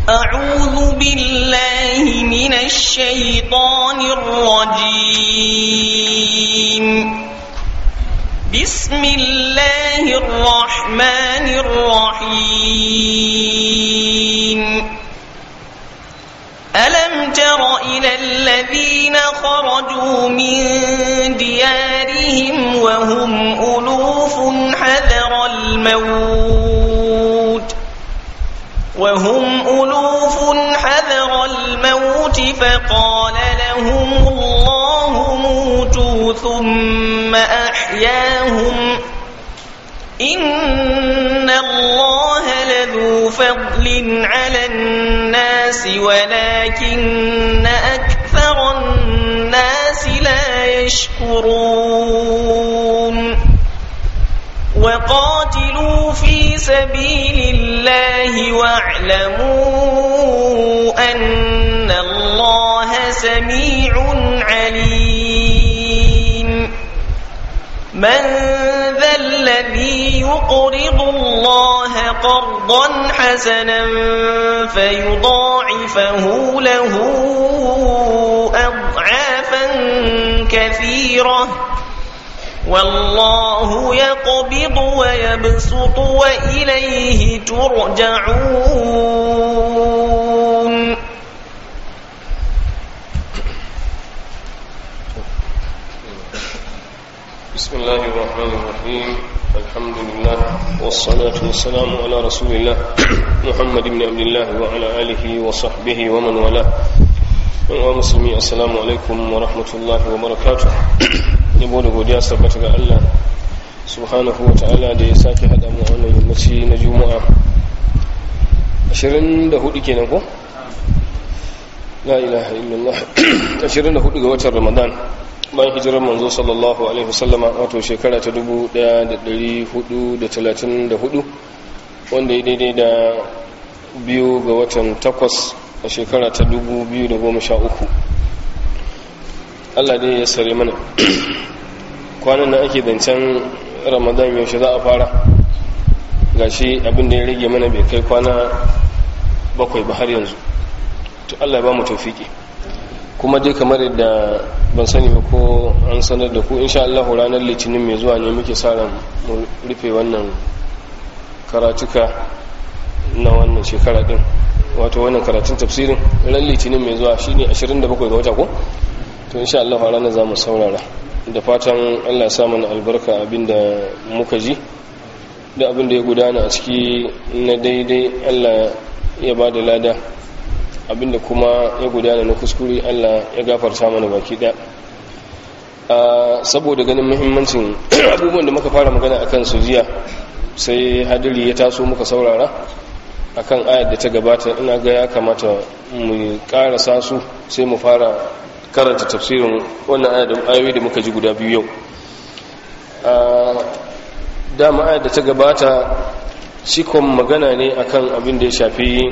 أعوذ بالله من الشيطان الرجيم بسم الله الرحمن الرحيم ألم تر إلى الذين خرجوا من ديارهم وهم ألوف حذر الموت وهم ألوف حذر الموت فقال لهم الله موتوا ثم أحياهم إن الله لذو فضل على الناس ولكن أكثر الناس لا يشكرون وقاتلوا في سبيل الله واعلموا أن الله سميع عليم من ذا الذي يقرض الله قرضا حسنا فيضاعفه له أضعافا كثيرة والله يقبض ويبسط وإليه ترجعون بسم الله الرحمن الرحيم الحمد لله والصلاة والسلام على رسول الله محمد بن عبد الله وعلى آله وصحبه ومن والاه ومسلمي السلام عليكم ورحمة الله وبركاته yabo da godiya sabbata ga Allah subhanahu wa ta'ala da ya sake haɗa mu wannan yammaci na juma'a 24 kenan ko? la ilaha illallah 24 ga watan ramadan bayan hijirar manzo sallallahu alaihi wasallama wato shekara ta 1434 wanda ya daidai da biyu ga watan takwas a shekara ta 2013 Allah dai ya sare mana kwanan nan ake zancen ramadan yaushe za a fara gashi abin da ya rage mana bai kai kwana bakwai ba har yanzu to Allah ya ba mu tawfiki kuma dai kamar yadda ban sani ba ko an sanar da ku insha Allah ranar litinin mai zuwa ne muke sa ran mu rufe wannan karatuka na wannan shekara din wato wannan karatun tafsirin ran litinin mai zuwa shine 27 ga wata ko to insha Allah ranar zamu saurara da fatan Allah ya sa mana albarka abinda muka ji da abinda ya gudana a ciki na daidai Allah ya ba da lada abinda kuma ya gudana na kuskure Allah ya gafarta mana baki ɗaya saboda ganin muhimmancin abubuwan da muka fara magana akan su jiya sai hadiri ya taso muka saurara akan ayar da ta gabata ina ga ya kamata mu karasa su sai mu fara karanta tafsirin wannan ayoyi da muka ji guda biyu yau dama ayar da ta gabata cikon magana ne akan abin da ya shafi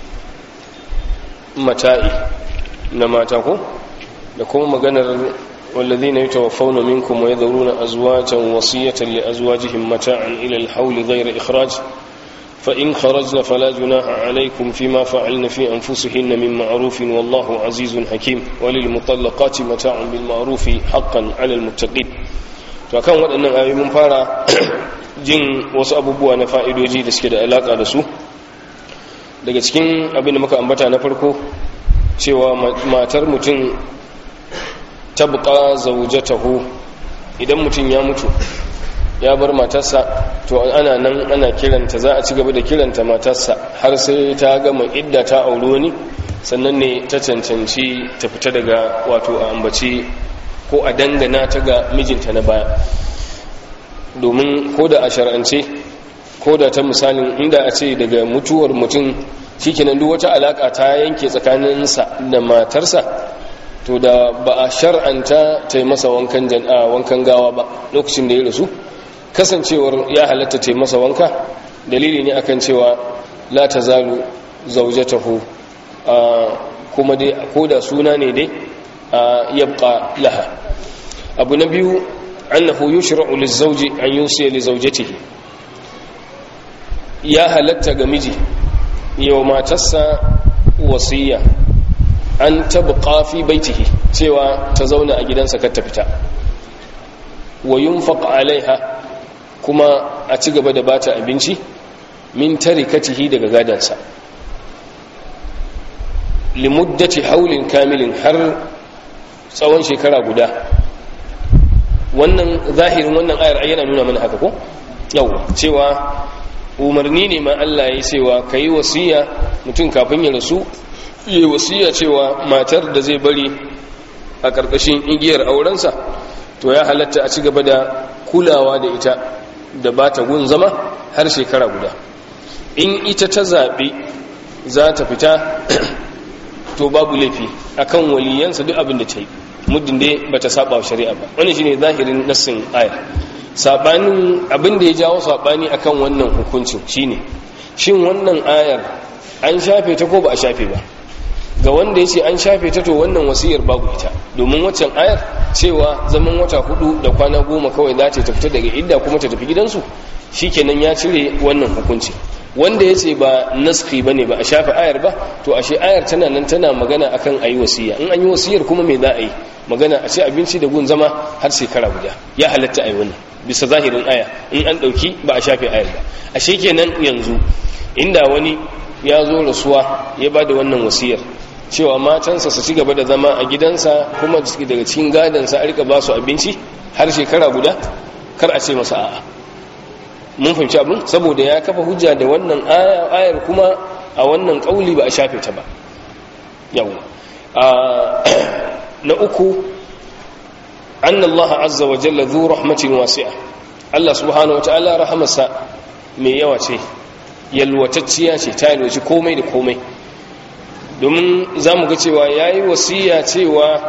mata'i na mata ko da kuma maganar والذين يتوفون منكم ويذرون أزواجا وصية لأزواجهم متاعا إلى الحول غير إخراج فإن خرجن فلا جناح عليكم فيما فعلن في أنفسهن من معروف والله عزيز حكيم وللمطلقات متاع بالمعروف حقا على المتقين فكان waɗannan ayoyi mun fara jin wasu abubuwa na fa'idoji da suke da alaƙa da su daga cikin abin da muka ambata na farko cewa matar mutum tabqa zawjatahu idan mutum ya mutu ya bar matarsa to ana nan ana kiranta za a ci gaba da kiranta matarsa har sai ta gama idda ta auri wani sannan ne ta cancanci ta fita daga wato a ambaci ko a dangana ta ga mijinta na baya domin ko da a shar'ance ko da ta misalin inda a ce daga mutuwar mutum shikenan duk wata alaka ta yanke tsakaninsa da matarsa to da ba a shar'anta ta yi masa wankan wankan gawa ba lokacin da ya rasu kasancewar ya halatta ta yi masa wanka dalili ne akan cewa la ta zalu zaujatahu kuma dai ko da suna ne dai yabqa laha abu na biyu annahu yushra'u lizawji an yusiya li zawjatihi ya halatta ga miji yau matarsa wasiya an tabqa fi baitihi cewa ta zauna a gidansa kar ta fita wa yunfaq alaiha kuma a ci gaba da bata abinci min tarikatihi daga gadansa limuddati haulin kamilin har tsawon shekara guda wannan zahirin wannan ayar yana nuna mana haka ko yau cewa umarni ne ma Allah ya cewa ka yi wasiya mutum kafin ya rasu yi wasiya cewa matar da zai bari a ƙarƙashin igiyar aurensa to ya halatta a ci gaba da kulawa da ita da ba ta gun zama har shekara guda in ita ta zaɓi za ta fita to babu laifi akan waliyansa duk abin da ta yi muddin dai ba ta saba wa shari'a ba wani shine zahirin nassin aya sabanin abin da ya jawo sabani akan wannan hukuncin shine shin wannan ayar an shafe ta ko ba a shafe ba ga wanda ya ce an shafe ta to wannan wasiyar babu ita domin waccan ayar cewa zaman wata hudu da kwana goma kawai za ta fita daga idda kuma ta tafi gidansu shikenan ya cire wannan hukunci wanda ya ce ba naski ba ne ba a shafe ayar ba to ashe ayar tana nan tana magana akan a yi wasiya in an yi wasiyar kuma me za a yi magana a ce abinci da gun zama har shekara guda ya halatta a yi wannan bisa zahirin aya in an ɗauki ba a shafe ayar ba ashe kenan yanzu inda wani ya zo rasuwa ya ba da wannan wasiyar cewa matansa su ci gaba da zama a gidansa kuma daga cikin gadansa a rika ba su abinci har shekara guda kar a ce masa a'a mun fahimci abin saboda ya kafa hujja da wannan ayar kuma a wannan kauli ba a shafe ta ba yau na uku anna Allah azza wa jalla zu rahmatin wasi'a Allah subhanahu wa ta'ala rahamarsa mai yawa ce yalwatacciya ce ta yalwaci komai da komai domin za mu ga cewa ya yi wasiya cewa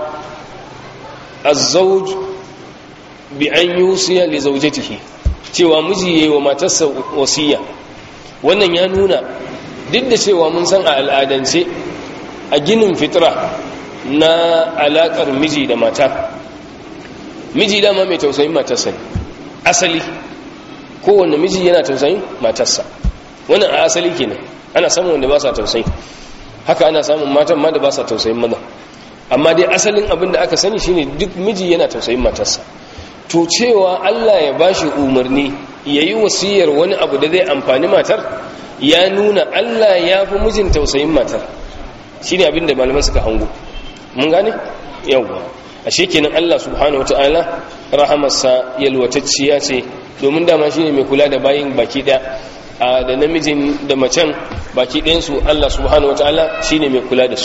azzauj bi an yusiya li zaujatihi cewa miji yayi wa matarsa wasiya wannan ya nuna duk da cewa mun san a al'adance a ginin fitra na alakar miji da mata miji dama mai tausayin matarsa ne asali kowanne miji yana tausayin matarsa wannan a asali kenan ana samun wanda ba sa tausayi haka ana samun matan ma da ba sa tausayin maza amma dai asalin abin da aka sani shine duk miji yana tausayin matarsa to cewa Allah ya bashi umarni yayi wasiyar wani abu da zai amfani matar ya nuna Allah ya fi mijin tausayin matar shine abin da malaman suka hango mun gane yawwa ashe kenan Allah subhanahu wataala rahamarsa yalwatacciya ce domin dama shine mai kula da bayin baki daya da namijin da macen baki ɗayansu Allah subhanahu wataala shine mai kula da su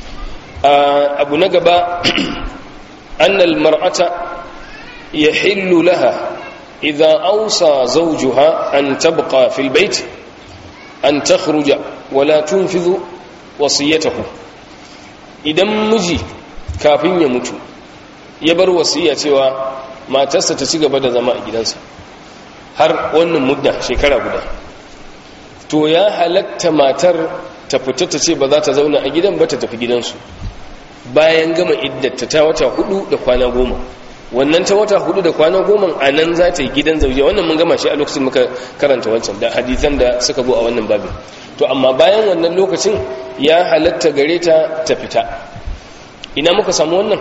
abu na gaba annal mar'ata يحل لها إذا أوصى زوجها أن تبقى في البيت أن تخرج ولا تنفذ وصيته idan miji kafin ya mutu ya bar wasiya cewa matarsa ta ci gaba da zama a gidansa har wannan mudda shekara guda to ya halatta matar ta fita ta ce ba za ta zauna a gidan ba ta tafi gidansu bayan gama iddata ta wata hudu da kwana goma wannan ta wata hudu da kwana goma a nan za ta yi gidan zauje wannan mun gama shi a lokacin muka karanta wancan da hadisan da suka zo a wannan babin to amma bayan wannan lokacin ya halatta gare ta ta fita ina muka samu wannan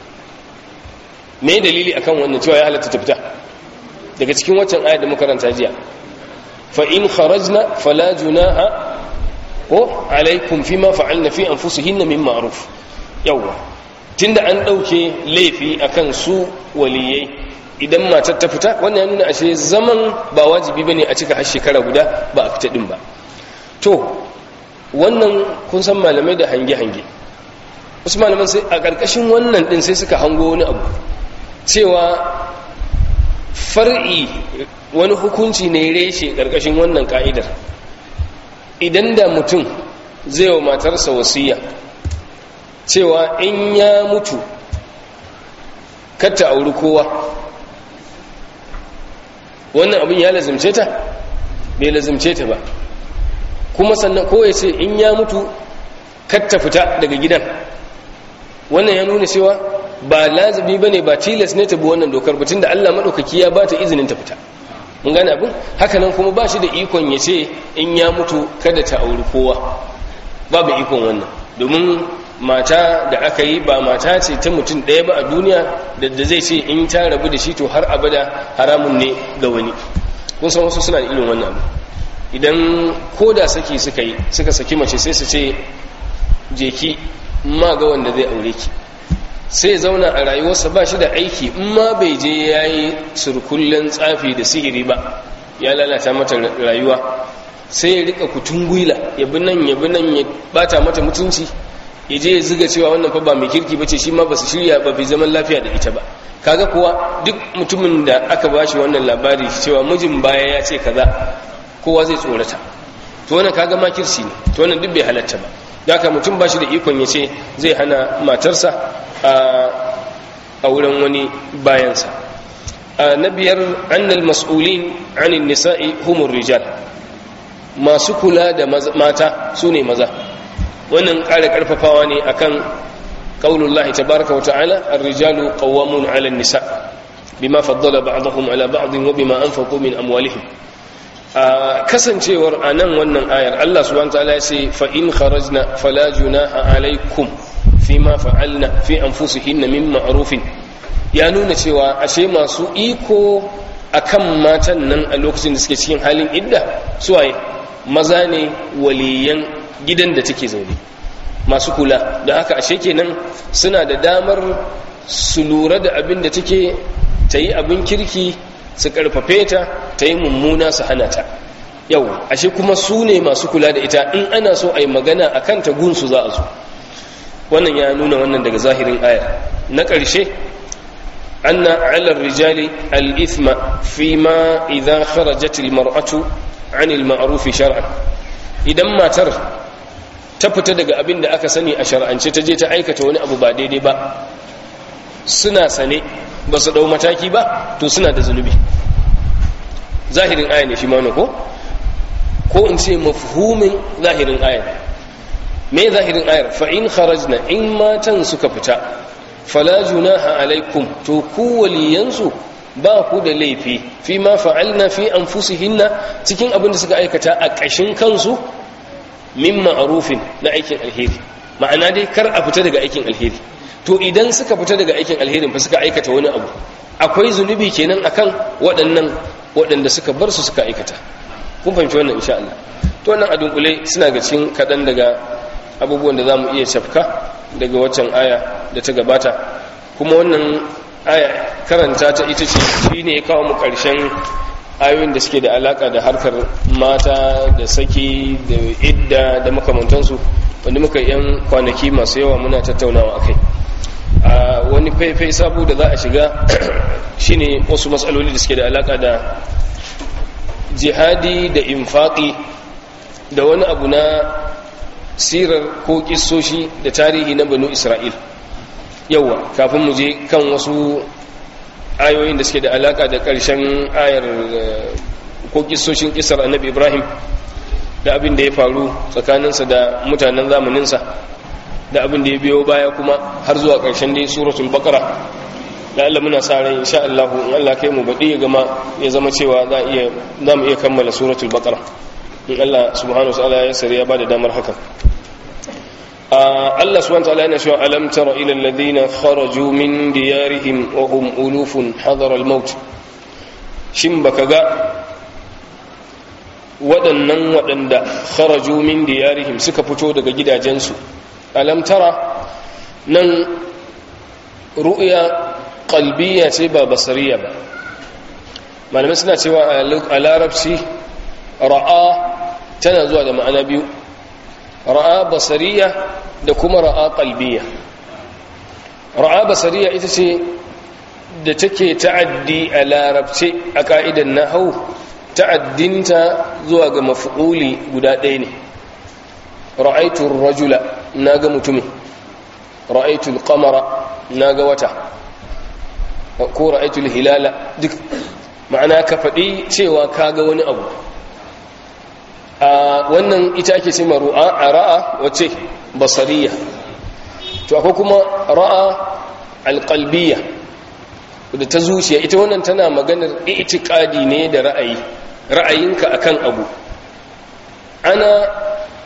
me dalili akan wannan cewa ya halatta ta fita daga cikin waccan ayat da muka karanta jiya fa in kharajna fala junaha ko alaikum fima fa'alna fi anfusihinna min ma'ruf yawa tunda an dauke laifi akan su waliyai idan matar ta fita wannan ya nuna ashe zaman ba wajibi bane a cika har shekara guda ba a fita din ba to wannan kun san malamai da hange-hange wasu malaman sai a ƙarƙashin wannan din sai suka hango wani abu cewa far'i wani hukunci ne reshe ƙarƙashin wannan ka'idar idan da mutum zai wa matarsa wasiya cewa in ya mutu katta auri kowa wannan abin ya lazimce ta bai lazimce ta ba kuma sannan ko ya ce in ya mutu katta fita daga gidan wannan ya nuna cewa ba lazimi ba ne ba tilas ne ta bi wannan dokar batun da allah maɗaukaki ya ba ta izinin ta fita mun gane abin hakanan kuma ba shi da ikon ya ce in ya mutu kada ta auri kowa babu ikon wannan domin mata da aka yi ba mata ce ta mutum ɗaya ba a duniya da zai ce in ta rabu da shi to har abada haramun ne ga wani kun san wasu suna da irin wannan idan ko da saki suka yi suka saki mace sai su ce je ki ma ga wanda zai aure ki sai zauna a rayuwarsa ba shi da aiki in ma bai je ya yi surkullen tsafi da sihiri ba ya lalata mata rayuwa sai ya rika kutun gwila ya bi nan ya bi nan ya bata mata mutunci ya je ya ziga cewa wannan fa ba mai kirki bace shi ma ba su shirya ba bai zaman lafiya da ita ba kaga kuwa duk mutumin da aka bashi wannan labari cewa mijin baya ya ce kaza kowa zai tsorata to wannan kaga makirci ne to wannan duk bai halatta ba haka mutum bashi da ikon ya ce zai hana matarsa a wurin wani bayansa na biyar annal mas'ulin anin nisa'i humur rijal masu kula da mata su ne maza wannan ƙara ƙarfafawa ne akan qaulullahi tabaraka wata'ala ar-rijalu qawwamun 'ala an-nisa bima faddala ba'dahum 'ala ba'din wa bima anfaqu min amwalihim kasancewar anan wannan ayar Allah subhanahu wa ta'ala ya ce fa in kharajna fala junaha 'alaykum fima fa'alna fi anfusihinna min ma'rufin ya nuna cewa ashe masu iko akan matan nan a lokacin da suke cikin halin idda suwaye maza ne waliyan gidan da take zaune masu kula da haka ashe kenan suna da damar su lura da abin da take ta yi abin kirki su karfafe ta ta yi mummuna su hana ta yau ashe kuma su ne masu kula da ita in ana so a yi magana a kanta gunsu za a zo wannan ya nuna wannan daga zahirin ayar na ƙarshe anna ala rijali al-ithma fi ma idza kharajat al-mar'atu 'an al-ma'ruf shar'an idan matar ta fita daga abin da aka sani a shar'ance ta je ta aikata wani abu ba daidai ba suna sane ba su dau mataki ba to suna da zunubi zahirin aya ne shi ma ko ko in ce mafhumin zahirin aya me zahirin ayar fa in kharajna in matan suka fita fala junaha alaikum to ku waliyansu ba ku da laifi fi ma fa'alna fi anfusihinna cikin abin da suka aikata a ƙashin kansu min ma'rufin na aikin alheri ma'ana dai kar a fita daga aikin alheri to idan suka fita daga aikin alherin fa suka aikata wani abu akwai zunubi kenan akan waɗannan waɗanda suka bar su suka aikata kun fahimci wannan insha Allah to wannan a dunkule suna ga cikin kaɗan daga abubuwan da za mu iya cafka daga waccan aya da ta gabata kuma wannan aya karanta ta ita ce shi ne ya kawo mu ƙarshen ayoyin da suke da alaka da harkar mata da saki da idda da makamantansu wanda muka yan kwanaki masu yawa muna tattaunawa akai a wani faifai sabu da za a shiga shine wasu matsaloli da suke da alaka da jihadi da infaki da wani abu na sirar ko kissoshi da tarihi na banu isra'il yawa kafin mu je kan wasu ayoyin da suke da alaka da ƙarshen ayar ko kissoshin kisar annabi ibrahim da abin da ya faru tsakaninsa da mutanen zamaninsa da abin da ya biyo baya kuma har zuwa ƙarshen dai suratul baqara da Allah muna sa ran insha Allah in Allah kai mu baɗi ya gama ya zama cewa za iya za mu iya kammala suratul baqara in Allah subhanahu wa ta'ala ya sare ya bada damar haka Allah subhanahu wa ta'ala yana cewa alam tara ila alladhina kharaju min diyarihim wa hum ulufun hadara al-maut shin baka ga waɗannan waɗanda kharaju min diyarihim suka fito daga gidajensu alam tara nan ru'ya qalbiyya ce ba basariya ba malamai suna cewa a larabci ra'a tana zuwa da ma'ana biyu ra'a basariya da kuma ra'a qalbiyya ra'a basariya ita ce da take ta'addi a larabce a ka'idan nahau ta'addinta zuwa ga maf'uli guda ɗaya ne ra'aitu rajula naga mutumin ra'aitu al-qamara naga wata ko ra'aitu al-hilala duk ma'ana ka faɗi cewa kaga wani abu a wannan ita ake ce ru'a a ra'a wace basariya to akwai kuma ra'a alƙalbiya da ta zuciya ita wannan tana maganar itikadi ne da ra'ayi ra'ayinka akan abu ana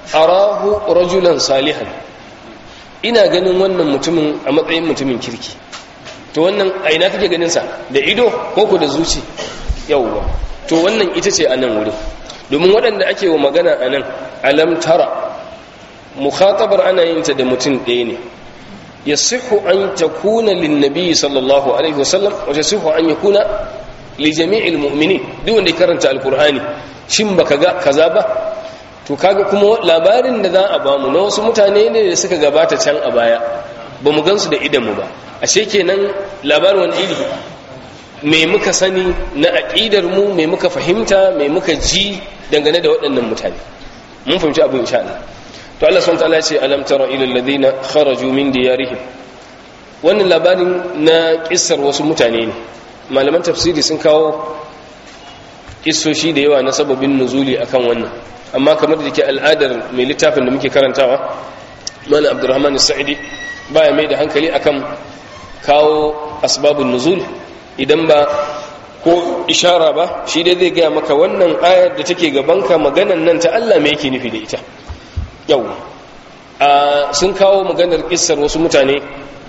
arahu rajulan salihan ina ganin wannan mutumin a matsayin mutumin kirki to wannan a ina kake ganin sa da ido ko ko da zuci yawwa to wannan ita ce a nan wurin domin waɗanda ake wa magana a nan alam tara mukhatabar ana yin ta da mutum ɗaya ne yasihu an takuna linnabi sallallahu alaihi wasallam wa yasihu an yakuna li jami'il mu'minin duk wanda ya karanta alqur'ani shin baka ga kaza ba to kaga kuma labarin da za a bamu na wasu mutane ne da suka gabata can a baya ba mu gansu da idanmu ba ashe kenan labarin wani iri me muka sani na aqidar mu me muka fahimta me muka ji dangane da waɗannan mutane mun fahimci abin insha Allah to Allah subhanahu wataala ya ce alam tara ila alladhina kharaju min diyarihim wannan labarin na kissar wasu mutane ne malaman tafsiri sun kawo kissoshi da yawa na sababin nuzuli akan wannan amma kamar da ke al'adar mai littafin da muke karantawa mana abdurrahman sa'idi baya mai da hankali akan kawo asbabun nuzul idan ba ko ishara ba shi dai zai gaya maka wannan ayar da take gabanka maganan nan ta Allah me yake nufi da ita yau a sun kawo maganar kissar wasu mutane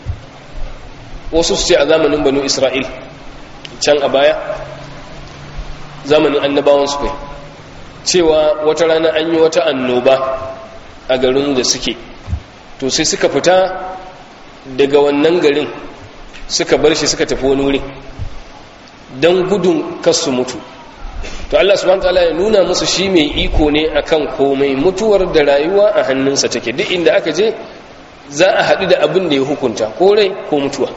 wasu su ce a zamanin banu isra'il can a baya zamanin annabawan su kai cewa wata rana an yi wata annoba a garin da suke to sai suka fita daga wannan garin suka bar shi suka tafi wani wuri don gudun kasu mutu to Allah subhanahu wataala ya nuna musu shi mai iko ne akan komai mutuwar da rayuwa a hannunsa take duk inda aka je za a haɗu da abin da ya hukunta ko rai ko mutuwa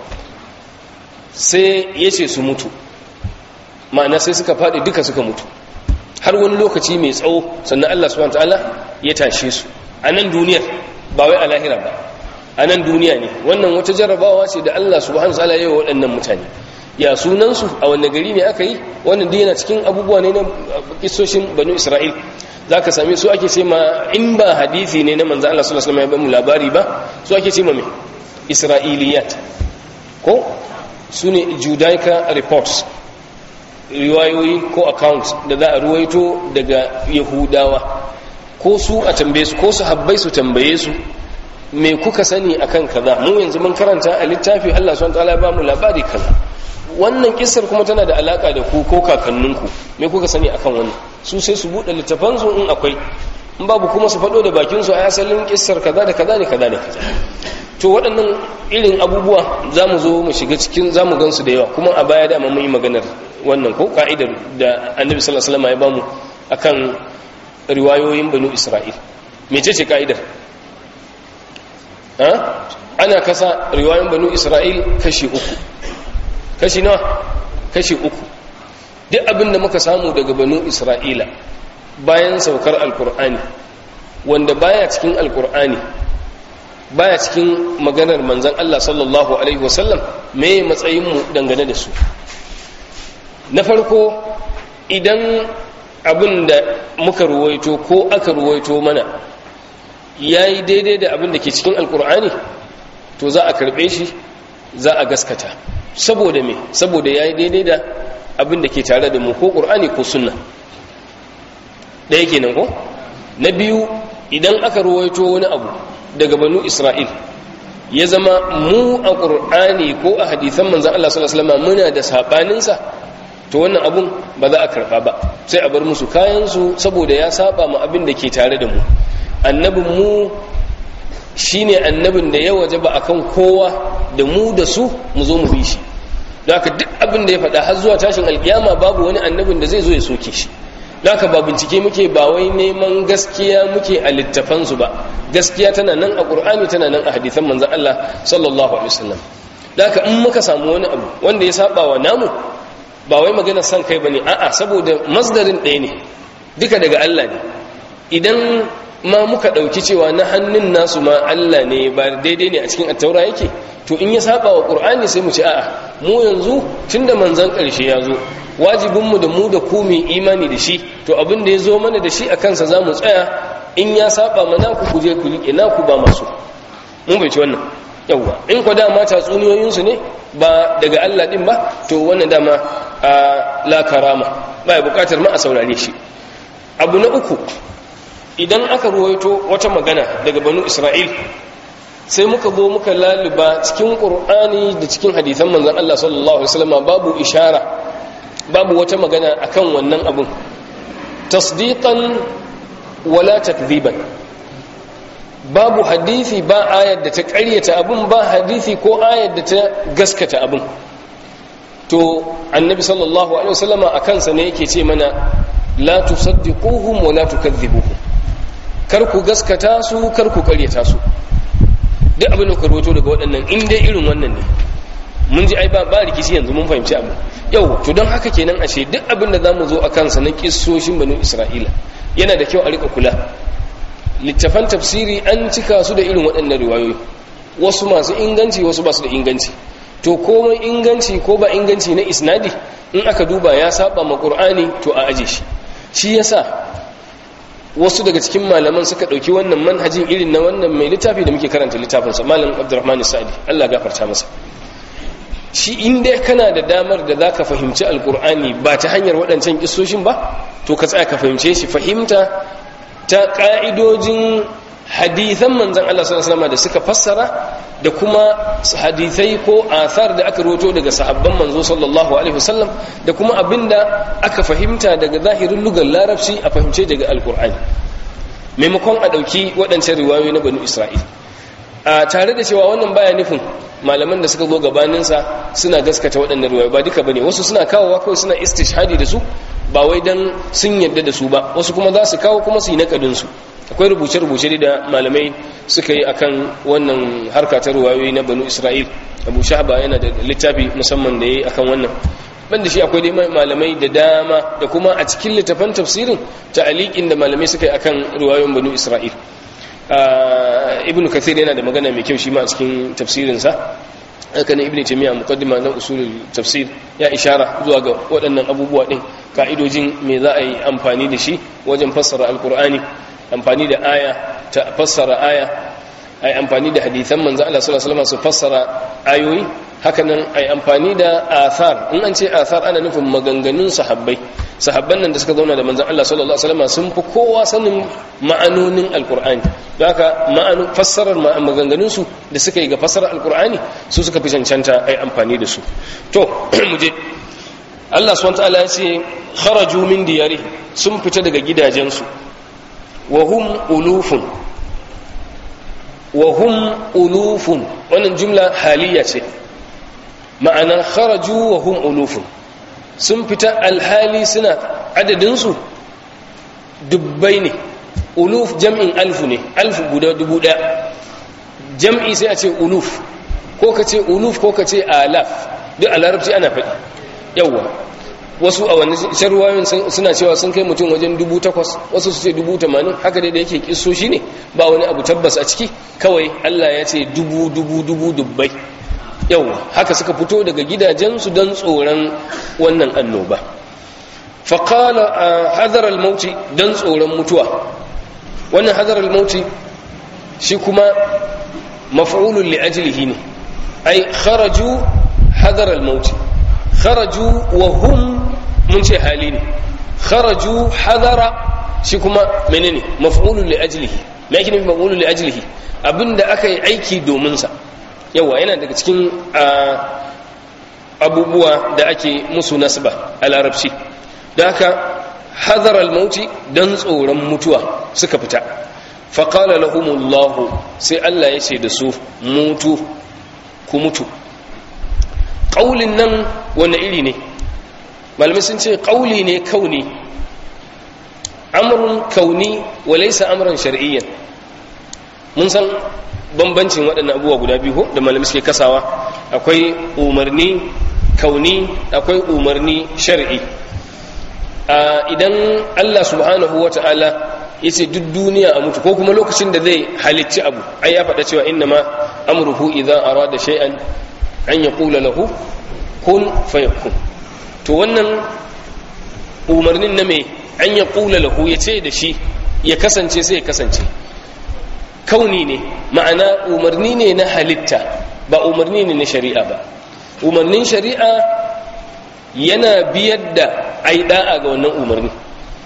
sai ya ce su mutu ma'ana sai suka faɗi duka suka mutu har wani lokaci mai tsawo sannan Allah subhanahu wataala ya tashe su a nan duniyar ba wai a lahira ba a nan duniya ne wannan wata jarrabawa ce da Allah subhanahu wataala ya yi wa waɗannan mutane ya sunansu a wanne gari ne aka yi wannan dai yana cikin abubuwa ne na kisoshin banu isra'il za ka same su ake ce ma in ba hadithi ne na manzan Allah sallallahu alaihi wasallam ya labari ba su ake ce ma me isra'iliyat ko su ne judaica reports riwayoyi ko accounts da za a ruwaito daga yahudawa ko su a tambaye su ko su habbai su tambaye su me kuka sani akan kaza mu yanzu mun karanta a littafi Allah subhanahu wa ta'ala ba mu labari kaza wannan kissar kuma tana da alaka da ku ko kakanninku me kuka sani akan wannan su sai su bude littafan su in akwai in babu kuma su fado da bakin su a asalin kissar kaza da kaza ne kaza ne kaza to waɗannan irin abubuwa za mu zo mu shiga cikin za mu gansu da yawa kuma a baya dama mun yi maganar wannan ko ka'idar da annabi sallallahu alaihi wasallam ya bamu akan riwayoyin banu isra'il mece ce ka'idar ha ana kasa riwayoyin banu isra'il kashi uku kashi nawa kashi uku duk abin da muka samu daga banu isra'ila bayan saukar alkur'ani wanda baya cikin alkur'ani baya cikin maganar manzan Allah sallallahu alaihi wasallam me matsayinmu dangane da su na farko idan abin da muka ruwaito ko aka ruwaito mana ya yi daidai da abin da ke cikin alkur'ani to za a karbe shi za a gaskata saboda me saboda ya yi daidai da abin da ke tare da mu ko ƙur'ani ko sunna ɗaya kenan ko na biyu idan aka ruwaito wani abu daga banu isra'il ya zama mu a ƙur'ani ko a hadithan manzan Allah sallallahu Alaihi wasallam muna da saɓaninsa to wannan abun ba za a karɓa ba sai a bar musu kayansu saboda ya saba ma abin da ke tare da mu annabin mu shine annabin da ya waje ba akan kowa da mu da su mu zo mu bi shi da haka duk abin da ya faɗa har zuwa tashin alkiyama babu wani annabin da zai zo ya soke shi da haka ba bincike muke ba wai neman gaskiya muke a littafansu ba gaskiya tana nan a ƙur'ani tana nan a hadithan manzan Allah sallallahu alaihi wasallam da haka in muka samu wani abu wanda ya saba wa namu ba wai magana san kai bane a'a saboda masdarin ɗaya ne duka daga Allah ne idan ma muka ɗauki cewa na hannun nasu ma Allah ne ba daidai ne a cikin attaura yake to in ya saba wa ƙur'ani sai mu ce a'a mu yanzu tun da manzan ƙarshe ya zo wajibinmu da mu da ku mai imani da shi to abin da ya zo mana da shi a kansa za mu tsaya in ya saba mana ku kuje ku riƙe naku ba masu mun bai ci wannan yawwa in ku dama tatsuniyoyinsu ne ba daga Allah ɗin ba to wannan dama a la karama ba ya buƙatar ma a saurare shi abu na uku idan aka ruwaito wata magana daga banu isra'il sai muka zo muka laluba cikin ƙur'ani da cikin hadithan manzan Allah sallallahu Alaihi wasallama babu ishara babu wata magana akan wannan abun tasdiqan wala takziban babu hadithi ba ayar da ta ƙaryata abun ba hadithi ko ayar da ta gaskata abun to annabi sallallahu alaihi wasallama a kansa ne yake ce mana la tusaddiquhum wa la tukadhibuhum kar ku gaskata su kar ku ƙaryata su duk abin da ka rawaito daga waɗannan in dai irin wannan ne mun ji ai ba ba rikici yanzu mun fahimci abu yau to don haka kenan ashe duk abin da zamu zo a kansa na kissoshin banu isra'ila yana da kyau a rika kula littafan tafsiri an cika su da irin waɗannan riwayoyi wasu masu inganci wasu ba su da inganci to komai inganci ko ba inganci na isnadi in aka duba ya saba ma qur'ani to a aje shi shi yasa wasu daga cikin malaman suka ɗauki wannan manhajin irin na wannan mai littafi da muke karanta littafinsa malam abdurrahman sa'adi allah gafarta masa shi inda kana da damar da za ka fahimci alkur'ani ba ta hanyar waɗancan kisoshin ba to ka tsaya ka fahimce shi fahimta ta ƙa'idojin hadithan manzan allah sallallahu da suka fassara da kuma hadithai ko athar da aka roto daga sahabban manzo sallallahu alaihi wasallam da kuma abinda aka fahimta daga zahirin lugar larabci a fahimce daga alkur'ani maimakon a ɗauki waɗancan riwayoyi na banu isra'il a tare da cewa wannan baya nufin malaman da suka zo gabaninsa suna gaskata waɗannan riwayoyi ba duka bane wasu suna kawowa kawai suna istishhadi da su ba wai dan sun yadda da su ba wasu kuma za su kawo kuma su yi nakadin su akwai rubuce-rubuce da malamai suka yi akan wannan harka ta ruwayoyi na banu isra'il abu shahaba yana da littafi musamman da ya yi akan wannan banda shi akwai dai malamai da dama da kuma a cikin littafan tafsirin ta alikin da malamai suka yi akan ruwayoyin banu isra'il ibn kathir yana da magana mai kyau shi ma a cikin tafsirinsa haka ne ibn taymiya muqaddima na usulul tafsir ya ishara zuwa ga waɗannan abubuwa din ka'idojin me za a yi amfani da shi wajen fassara alqur'ani amfani da aya ta fassara aya ai amfani da hadithan manzo Allah sallallahu alaihi wasallam su fassara ayoyi hakanan ai amfani da athar in an ce athar ana nufin maganganun sahabbai sahabban nan da suka zauna da manzon Allah sallallahu alaihi wasallam sun fi kowa sanin ma'anonin alqur'ani don haka ma'anu fassarar maganganun su da suka yi ga fassarar alqur'ani su suka fi cancanta ai amfani da su to mu je Allah subhanahu wa ta'ala ya ce kharaju min diyari sun fita daga gidajensu وهم ألوف وهم ألوف wannan jumla haliya ce ma'ana kharaju wa hum ulufun sun fita alhali suna adadinsu dubbai ne uluf jam'in alfu ne alfu guda dubu ɗaya jam'i sai a ce uluf ko ka ce uluf ko ka ce alaf duk a larabci ana faɗi yawwa wasu a wani sharwayoyin suna cewa sun kai mutum wajen dubu takwas wasu su ce dubu tamanin haka dai da yake kiso shi ne ba wani abu tabbas a ciki kawai allah ya ce dubu dubu dubu dubbai yau haka suka fito daga gidajensu don tsoron wannan annoba faƙala a hadarar mauti don tsoron mutuwa wannan hadarar mauti shi kuma maf'ulun li'ajilihi ne ai kharaju hadarar mauti kharaju wa hum mun ce hali ne kharaju hadara shi kuma menene maf'ulun li ajlihi me yake nufi maf'ulun li ajlihi abinda aka yi aiki domin sa yawa yana daga cikin abubuwa da ake musu nasba a larabci da haka hadara al-mauti dan tsoron mutuwa suka fita faqala lahumullahu sai Allah ya ce da su mutu ku mutu ƙaulin nan wani iri ne malamai sun ce ƙauli ne kauni amurin kauni walaisa amurin shari'iyyan mun san bambancin waɗannan abubuwa guda biyu da malamai suke kasawa akwai umarni kauni akwai umarni shari'i idan allah subhanahu wa ta'ala ya ce duk duniya a mutu ko kuma lokacin da zai halicci abu ai ya faɗa cewa inna ma amruhu idan arada shay'an an ya kula lahu kun fayakun to wannan umarnin na mai an ya kula lahu ya ce da shi ya kasance sai ya kasance kauni ne ma'ana umarni ne na halitta ba umarni ne na shari'a ba umarnin shari'a yana biyar da ai da'a ga wannan umarni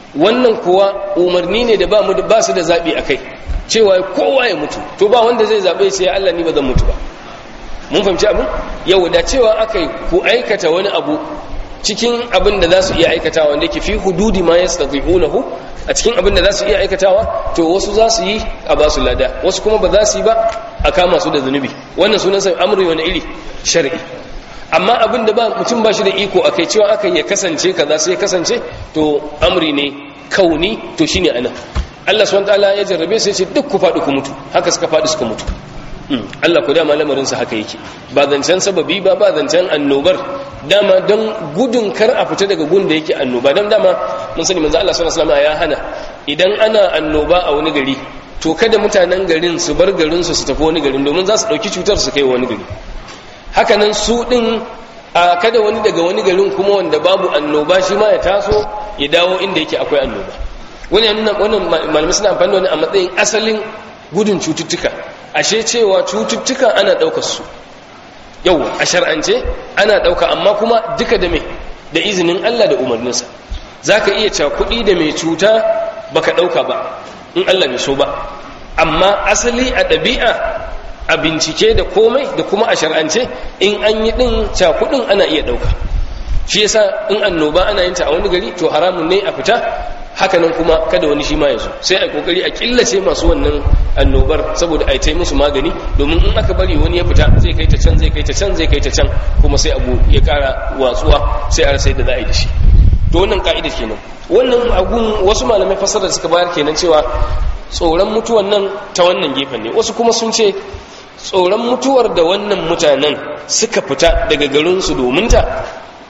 wannan kuwa umarni ne da ba mu ba su da zabi akai cewa kowa ya mutu to ba wanda zai zabe sai Allah ni ba zan mutu ba mun fahimci abin yau da cewa akai ku aikata wani abu cikin abin da za su iya aikatawa wanda ke fi hududi ma yastati'unahu a cikin abin da za su iya aikatawa to wasu za su yi a ba su lada wasu kuma ba za su yi ba a kama su da zunubi wannan sunan sai amri wani iri shar'i amma abin da ba mutum ba shi da iko akai cewa aka ya kasance kaza sai ya kasance to amri ne kauni to shine anan Allah subhanahu wataala ya jarrabe sai ce duk ku faɗi ku mutu haka suka faɗi suka mutu Allah ku dama lamarinsa haka yake ba zancen sababi ba ba zancen annobar dama don gudun kar a fita daga gun da yake annoba don dama mun sani manzo Allah sallallahu alaihi wasallam ya hana idan ana annoba a wani gari to kada mutanen garin su bar garin su su tafi wani garin domin za su dauki cutar su kai wani gari haka nan su din a kada wani daga wani garin kuma wanda babu annoba shi ma ya taso ya dawo inda yake akwai annoba wani wannan malamai suna amfani da wani a matsayin asalin gudun cututtuka ashe cewa cututtuka ana ɗaukar su yau a shar'ance ana ɗauka amma kuma duka da mai da izinin Allah da umarninsa za ka iya cakuɗi da mai cuta baka ɗauka ba in Allah bai so ba amma asali a ɗabi'a a bincike da komai da kuma a shar'ance in an yi ɗin cakuɗin ana iya ɗauka shi yasa in annoba ana yin ta a wani gari to haramun ne a fita hakanan kuma kada wani shi ma ya zo sai a kokari a killace masu wannan annobar saboda a yi musu magani domin in aka bari wani ya fita zai kai ta can zai kai ta can zai kai ta can kuma sai abu ya kara watsuwa sai a rasa yadda za a yi da shi to wannan ka'idar kenan wannan agun wasu malamai fasara da suka bayar kenan cewa tsoron mutuwan nan ta wannan gefen ne wasu kuma sun ce tsoron mutuwar da wannan mutanen suka fita daga garinsu domin ta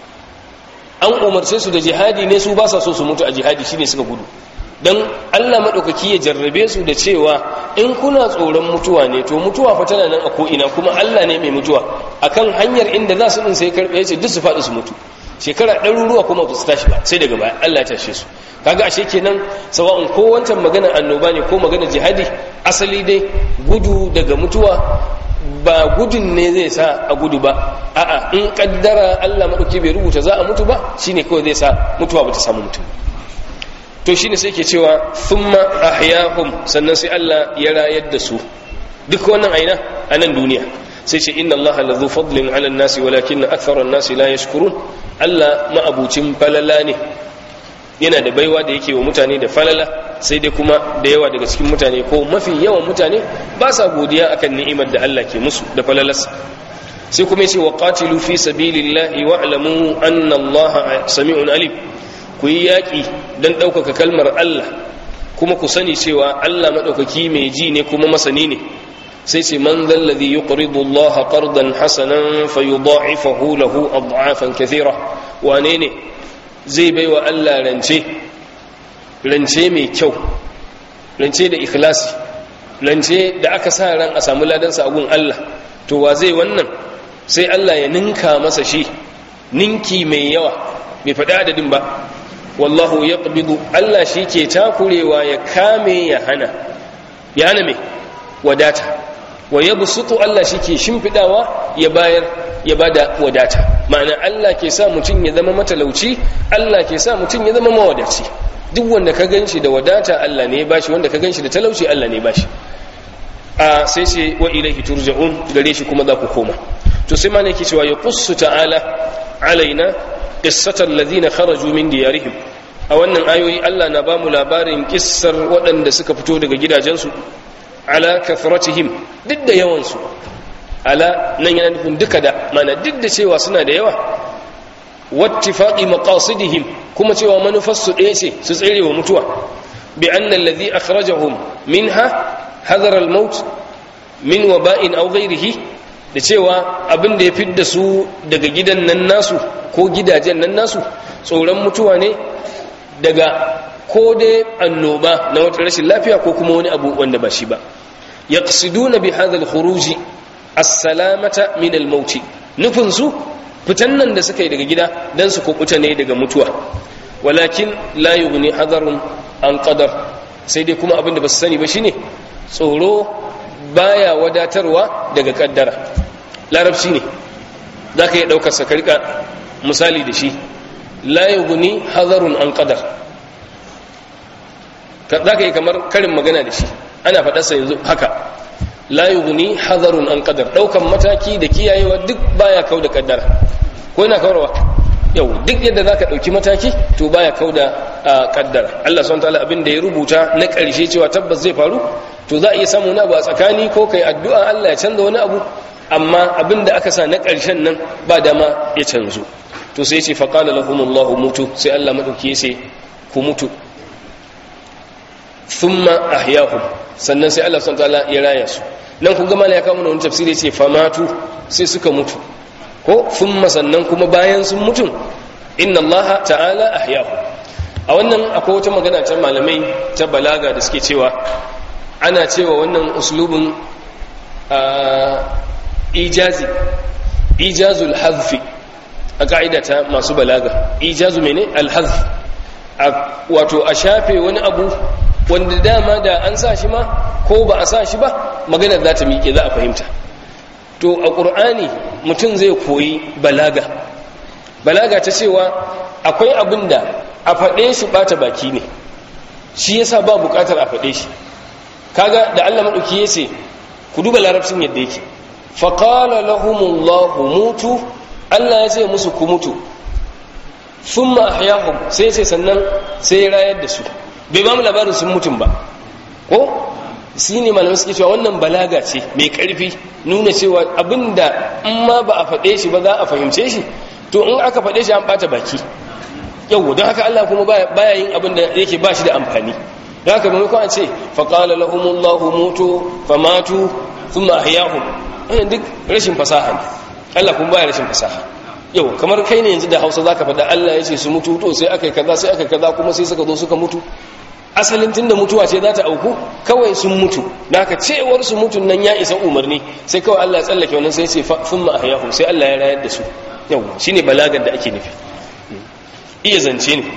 an umarce su da jihadi ne su ba sa so su mutu a jihadi shine suka gudu don Allah maɗaukaki ya jarrabe su da cewa in kuna tsoron mutuwa ne to mutuwa fa tana nan a ko'ina kuma Allah ne mai mutuwa akan hanyar inda za su ɗin sai karɓe ce duk su faɗi su mutu shekara ɗaruruwa kuma ba su tashi ba sai daga baya Allah ya tashe su kaga ashe kenan sawa'un ko wancan magana annoba ne ko magana jihadi asali dai gudu daga mutuwa ba gudun ne zai sa a gudu ba a'a in kaddara Allah madauki bai rubuta za a mutu ba shine kawai zai sa mutuwa ba ta samu mutum to shine sai ke cewa thumma ahyahum sannan sai Allah ya rayar da su duk wannan aina a nan duniya sai ce inna Allah lazu fadlin ala nasi walakin akthara nasi la yashkurun Allah ma'abucin falala ne yana da baiwa da yake wa mutane da falala sai dai kuma da yawa daga cikin mutane ko mafi yawan mutane ba sa godiya akan ni'imar da Allah ke musu da falalarsa sai kuma yace wa qatilu fi sabilillahi wa'lamu anna Allah sami'un alim ku yi yaki dan ɗaukaka kalmar Allah kuma ku sani cewa Allah madaukaki mai ji ne kuma masani ne sai ce man zalladhi yuqridu Allah qardan hasanan fayudha'ifahu lahu ad'afan kathira wane ne zai bai wa Allah rance rance mai kyau rance da ikhlasi rance da aka sa ran a samu ladansa a gun Allah to wa zai wannan sai Allah ya ninka masa shi ninki mai yawa bai faɗi adadin ba wallahu ya Allah shi ke takurewa ya kame ya hana ya hana mai wadata wa ya busutu Allah shi ke shimfiɗawa ya bayar ya bada wadata ma'ana Allah ke sa mutum ya zama matalauci Allah ke sa mutum ya zama mawadaci duk wanda ka ganshi da wadata Allah ne ya bashi wanda ka ganshi da talauci Allah ne ya bashi a sai sai wa ilaihi turja'un gare shi kuma za ku koma to sai ma ne yake cewa ya qussu ta'ala alaina qissatal ladina kharaju min diyarihim a wannan ayoyi Allah na bamu labarin kissar waɗanda suka fito daga gidajensu ala kathratihim duk da yawansu ala nan yana nufin duka da mana duk da cewa suna da yawa wattifaqi maqasidihim kuma cewa manufarsu ɗaya ce su tsere wa mutuwa bi anna alladhi akhrajahum minha hadara al-maut min waba'in aw ghayrihi da cewa abin da ya fidda su daga gidan nan nasu ko gidajen nan nasu tsoron mutuwa ne daga ko dai annoba na wata rashin lafiya ko kuma wani abu wanda ba shi ba yaqsiduna bi hadha al-khuruj as-salamata min al-maut nufin su fitan nan da suka yi daga gida dan su kubuta ne daga mutuwa walakin la yughni hadarun an qadar sai dai kuma abin da ba su sani ba shine tsoro baya wadatarwa daga kaddara larabci ne zaka yi daukar sa karka misali da shi la yughni hadarun an qadar za ka yi kamar karin magana da shi ana faɗarsa yanzu haka la yughni hadarun an qadar daukan mataki da kiyayewa duk baya kau da kaddara ko yana kawarwa yau duk yadda zaka dauki mataki to baya kau da kaddara Allah subhanahu wataala abin da ya rubuta na karshe cewa tabbas zai faru to za a iya samu wani abu a tsakani ko kai addu'a Allah ya canza wani abu amma abin da aka sa na karshen nan ba dama ya canzo to sai ce faqala lahumullahu mutu sai Allah madauki ya ce ku mutu thumma ahyahum sannan sai Allah subhanahu wataala ya raya su nan kun ga mala ya kawo wani tafsiri ce famatu sai suka mutu ko thumma sannan kuma bayan sun mutu inna Allah ta'ala ahyahu a wannan akwai wata magana ta malamai ta balaga da suke cewa ana cewa wannan uslubin ijazi ijazul hazfi a ka'ida ta masu balaga ijazu mene alhazf wato a shafe wani abu wanda dama da an sa shi ma ko ba a sa shi ba maganar za ta miƙe za a fahimta to a ƙur'ani mutum zai koyi balaga balaga ta cewa akwai abin da a faɗe shi ɓata baki ne shi yasa ba buƙatar a faɗe shi kaga da allah maɗauki ya ce ku duba larabcin yadda yake faƙala lahumullahu mutu allah ya ce musu ku mutu sun ma'ahyahum sai ce sannan sai rayar da su bai ba mu labarin sun mutum ba ko shi ne malamai suke cewa wannan balaga ce mai karfi nuna cewa abinda in ma ba a faɗe shi ba za a fahimce shi to in aka faɗe shi an ɓata baki yau don haka Allah kuma baya yin abin da yake ba shi da amfani don haka maimakon a ce faƙala lahumullahu mutu famatu thumma ahyahum wannan duk rashin fasaha ne Allah kuma baya rashin fasaha yau kamar kai ne yanzu da Hausa zaka faɗa Allah ya ce su mutu to sai aka kaza sai aka kaza kuma sai suka zo suka mutu asalin tunda mutuwa ce za ta auku kawai sun mutu da aka cewar su mutun nan ya isa umarni sai kawai Allah ya tsallake wannan sai ce sun ma ahyahu sai Allah ya rayar da su yau shine balagar da ake nufi iya zance ne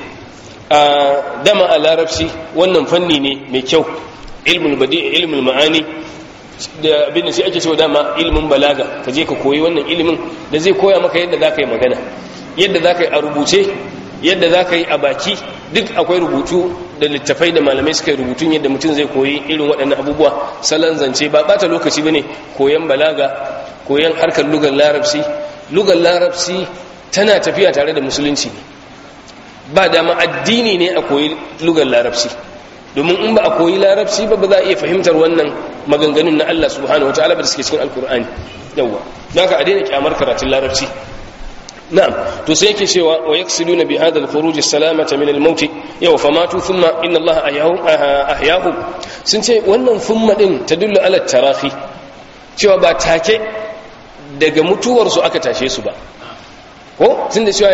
a dama a larabci wannan fanni ne mai kyau ilmul badi ilmul ma'ani da abin da sai ake cewa dama ilimin balaga ka je ka koyi wannan ilimin da zai koya maka yadda za ka yi magana yadda za ka yi a rubuce yadda za ka yi a baki duk akwai rubutu da littafai da malamai suka yi rubutun yadda mutum zai koyi irin waɗannan abubuwa salon zance ba ɓata lokaci ba ne koyan balaga koyan harkar lugar larabci lugar larabci tana tafiya tare da musulunci ne ba dama addini ne a koyi lugar larabci domin in ba a koyi larabci ba ba za a iya fahimtar wannan maganganun na Allah subhanahu wa ta'ala ba da suke cikin alkur'ani yawwa don ka a daina kyamar karatun larabci na'am to sai yake cewa wa yaksiduna bi hadha al-khuruj as-salamata min al-maut yaw famatu thumma inna Allah ahyahu sun ce wannan thumma din tadullu ala tarahi cewa ba take daga mutuwar su aka tashe su ba ko tunda cewa